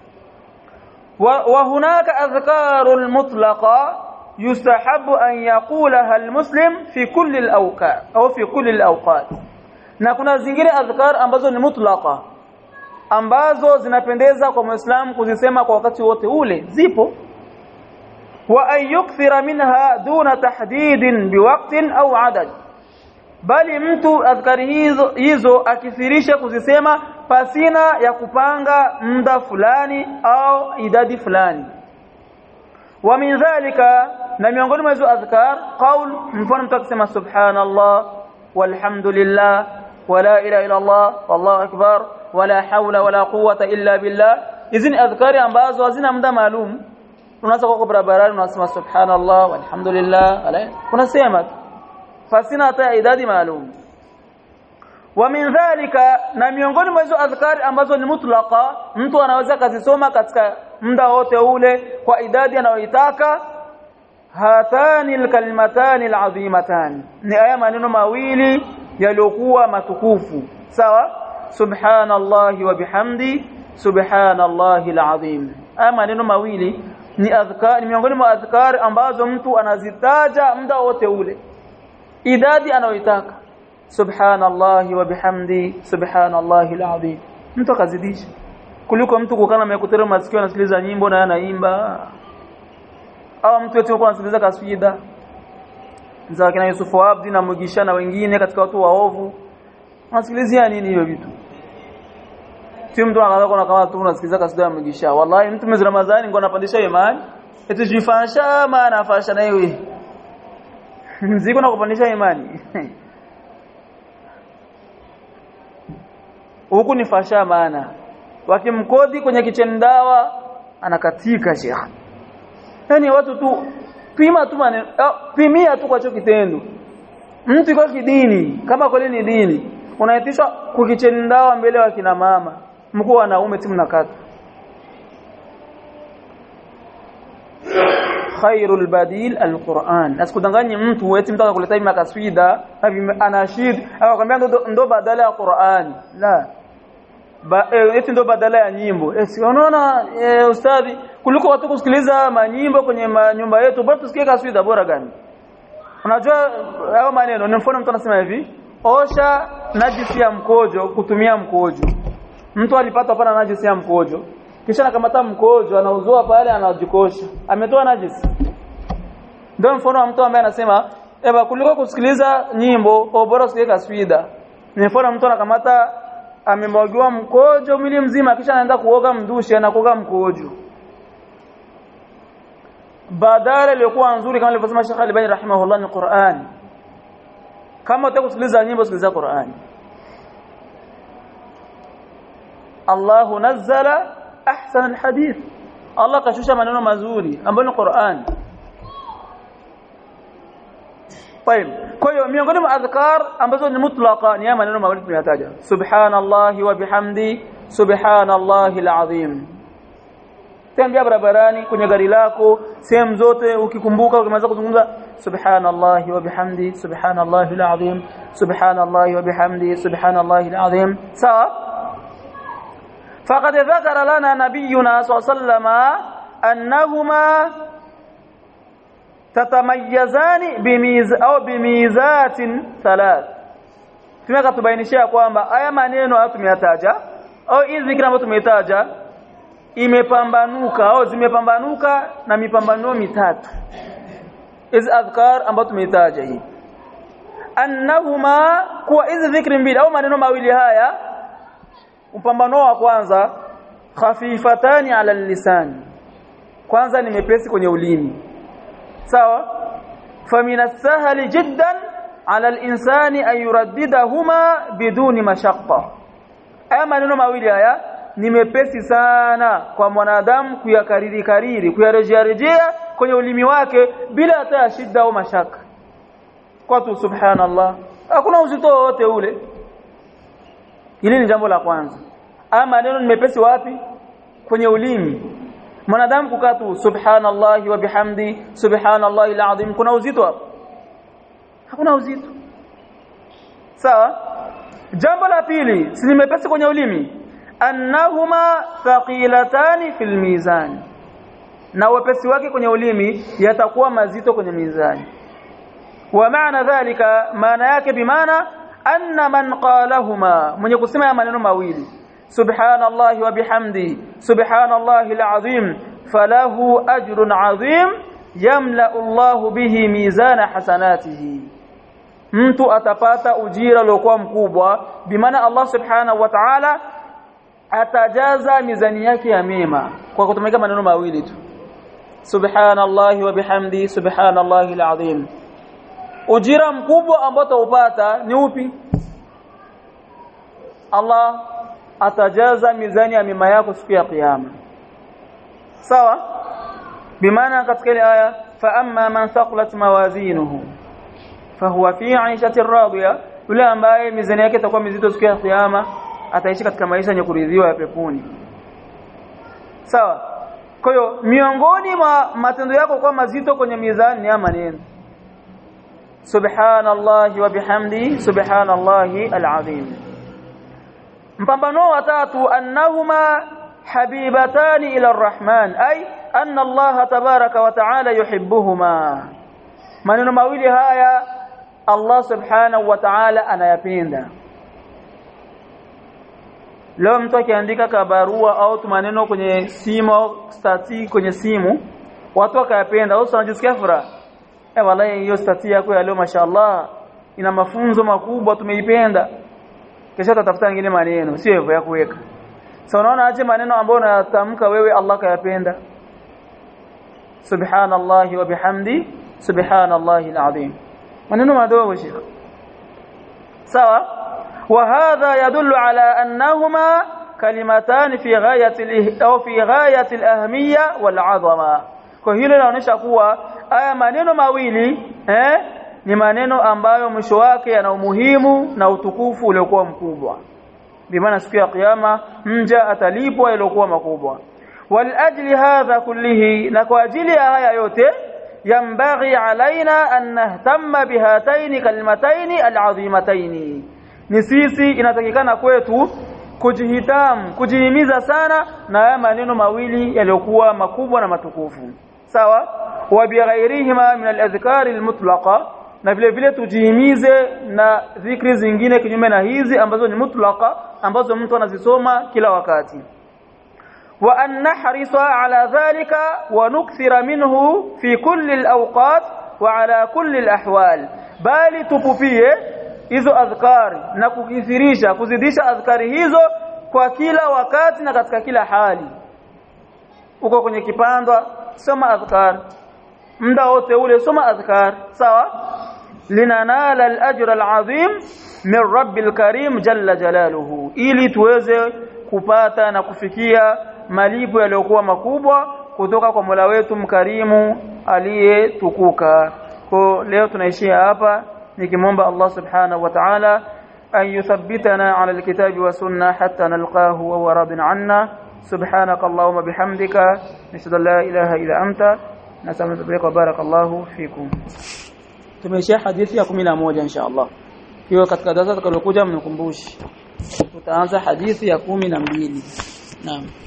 Speaker 1: wa hunaka adhkarul mutlaqa yustahabu an yaqulaha almuslim fi kulli alawqat au fi kulli alawqat na kuna zingine adhkar ambazo ni mutlaqa ambazo zinapendeza kwa muislam kuzisema kwa wakati wote ule zipo wa an yukthira minha duna tahdidin biwaqtin au adad bali mtu adhkari hizo hizo akithirisha kuzisema pasina ya kupanga muda fulani au idadi fulani wa min dhalika na miongoni mwa hizo adhkar qaul mfano mtu akisema subhanallah walhamdulillah wala ilaha illa Allah wallahu akbar wala hawla wala quwwata illa billah hizi ni adhkari ambazo hazina muda maalum unaweza kwa barabarani unasema subhanallah walhamdulillah unasema fasina hata idadi maalum wa min dhalika na miongoni mwa hizo adhkari ambazo ni mutlaqa mtu anaweza kazisoma katika muda wote ule kwa idadi anayoitaka hatani alkalimatani alazimatan ni aya maneno mawili yaliokuwa matukufu sawa subhanallahi wa bihamdi subhanallahi alazim aya maneno mawili ni adhkar ni miongoni mwa adhkar ambazo mtu anazitaja muda wote ule idadi anayoitaka subhanallahi wa bihamdi subhanallahi alazim mtu akazidisha kuliko mtu kukana mekutera masikio anasikiliza nyimbo na anaimba au mtu yote yuko anasikiliza kaswida za kina Yusufu Abdi na Mugisha na wengine katika watu waovu anasikilizia nini hiyo vitu si mtu anaanza kuona kama tu unasikiliza kaswida ya Mugisha wallahi mtu mwezi Ramadhani ngo anapandisha imani eti jifasha maana afasha na wewe mziko na kupandisha imani huku ni fasha maana wakimkodi kwenye kicheni dawa anakatika shekha yani watu tu pima tu maneno pimia tu kwa hicho kitendo mtu kwa kidini kama kweli ni dini unaitishwa kukicheni dawa mbele wa kina mama mkuu wanaume timu nakata khairul badil alquran asikudanganye mtu eti mtaka kuleta ima kaswida anashid akakwambia ndo, ndo badala ya Qur'an la ba, e, eti ndo badala ya nyimbo e, si unaona e, ustadhi kuliko watu kusikiliza manyimbo kwenye nyumba yetu bora tusikie kaswida bora gani unajua hayo maneno ni mfano mtu anasema hivi osha najisi ya mkojo kutumia mkojo mtu alipata hapana najisi ya mkojo kisha anakamata mkojo anauzoa pale anajikosha ametoa najisi ndio mfano wa mtu ambaye anasema eba kuliko kusikiliza nyimbo bora usikie kaswida ni mfano mtu anakamata amemwagiwa mkojo mwili mzima kisha anaenda kuoga mdushi anakoga mkojo badala iliyokuwa nzuri kama alivyosema Sheikh Albani rahimahullah ni Qur'an kama unataka kusikiliza nyimbo sikiliza Qur'an Allah nazzala ahsan alhadith Allah kashusha maneno mazuri ambayo ni Qur'an طيب kwa hiyo miongoni mwa adhkar ambazo ni mutlaqa ni maneno mawili tunayataja subhanallahi wa bihamdi subhanallahi alazim tembea barabarani kwenye gari lako sehemu zote ukikumbuka ukimaliza kuzungumza subhanallahi wa bihamdi subhanallahi alazim subhanallahi wa bihamdi subhanallahi alazim sawa faqad dhakara lana nabiyuna sallallahu annahuma tatamayazani bimiz au bimizatin thalath tumeka tubainishia kwamba haya maneno hayo tumeyataja au hizi zikra ambazo tumetaja imepambanuka au zimepambanuka na mipambanuo mitatu hizi adhkar ambazo tumetaja hii annahuma kuwa hizi dhikri mbili au maneno mawili haya upambano wa kwanza khafifatani ala lisan kwanza ni mepesi kwenye ulimi sawa famina sahali jiddan ala al-insani an yuraddidahuma biduni mashaqqa haya maneno mawili haya ni mepesi sana kwa mwanadamu kuyakariri kariri kuyarejea rejea kwenye ulimi wake bila hata ya shida au mashaka kwa tu subhanallah hakuna uzito wote ule hili ni jambo la kwanza haya maneno ni mepesi wapi kwenye ulimi mwanadamu kukaa tu subhanallahi wa bihamdi subhanallahi alazim kuna uzito hapo hakuna uzito sawa jambo la pili si mepesi kwenye ulimi annahuma thaqilatani fil mizan na wepesi wake kwenye ulimi yatakuwa mazito kwenye mizani wa maana dhalika maana yake bimaana anna man qalahuma mwenye kusema ya maneno mawili subhanallahi wa bihamdi subhanallahi alazim falahu ajrun azim yamla Allahu bihi mizana hasanatihi mtu atapata ujira uliokuwa mkubwa bimaana Allah subhanahu wa ta'ala atajaza mizani yake ya mema kwa kutumia maneno mawili tu subhanallahi wa bihamdi subhanallahi alazim ujira mkubwa ambao utaupata ni upi Allah atajaza mizani ya mema yako siku ya kiyama sawa bimaana katika ile aya fa amma man thaqulat mawazinuhu fahuwa fi 'ishatin radiya yule ambaye mizani yake itakuwa mizito siku ya kiyama ataishi katika maisha yenye kuridhiwa ya peponi sawa kwa hiyo miongoni mwa matendo yako kwa mazito kwenye mizani ni maneno subhanallahi wa bihamdi subhanallahi alazim mpambano wa tatu annahuma habibatani ila arrahman ay anna Allah tabaraka wa taala yuhibbuhuma maneno mawili haya Allah subhanahu wa ta'ala anayapenda leo mtu akiandika kabarua au maneno kwenye simu au stati kwenye simu watu wakayapenda au wanajisikia furaha eh wallahi hiyo stati yako ya leo mashaallah ina mafunzo makubwa tumeipenda kisha tatafuta nyingine maneno sio hivyo ya kuweka sasa unaona aje maneno ambayo unatamka wewe Allah kayapenda subhanallahi wa bihamdi subhanallahi alazim maneno madogo shekhi sawa وهذا يدل على أنهما كلمتان في غاية أو في غاية الأهمية والعظمة kwa hilo linaonyesha kuwa haya maneno mawili eh ni maneno ambayo mwisho wake yana umuhimu na utukufu uliokuwa mkubwa bimaana siku ya kiyama mja atalipwa iliokuwa makubwa walajli hadha kullihi na kwa ajili ya haya yote yambaghi alaina an nahtamma bihataini kalimataini alazimataini ni sisi inatakikana kwetu kujihitamu kujihimiza sana na haya maneno mawili yaliyokuwa makubwa na matukufu sawa wa bighairihima min al-adhkar al-mutlaqa na vile vile tujihimize na dhikri zingine kinyume na hizi ambazo ni mutlaqa ambazo mtu anazisoma kila wakati wa an nahrisa ala dhalika wa nukthira minhu fi kulli al-awqat wa ala kulli al-ahwal bali tupupie hizo adhkari na kukithirisha kuzidisha adhkari hizo kwa kila wakati na katika kila hali uko kwenye kipandwa soma adhkar muda wote ule soma adhkar sawa linanala al-ajra al-azim min rabbil karim jalla jalaluhu ili tuweze kupata na kufikia malipo yaliyokuwa makubwa kutoka kwa Mola wetu mkarimu aliyetukuka kwa leo tunaishia hapa nikimwomba Allah subhanahu wa ta'ala an yuthabbitana ala alkitabi wa sunna hatta nalqahu wa huwa radin anna سبحانك اللهم بحمدك نشهد لا إله إلا أنت نسألك وبارك الله فيكم tumeishia hadithi ya 11 insha Allah hiyo katika darasa tutakalokuja mnikumbushe tutaanza hadithi ya 12 naam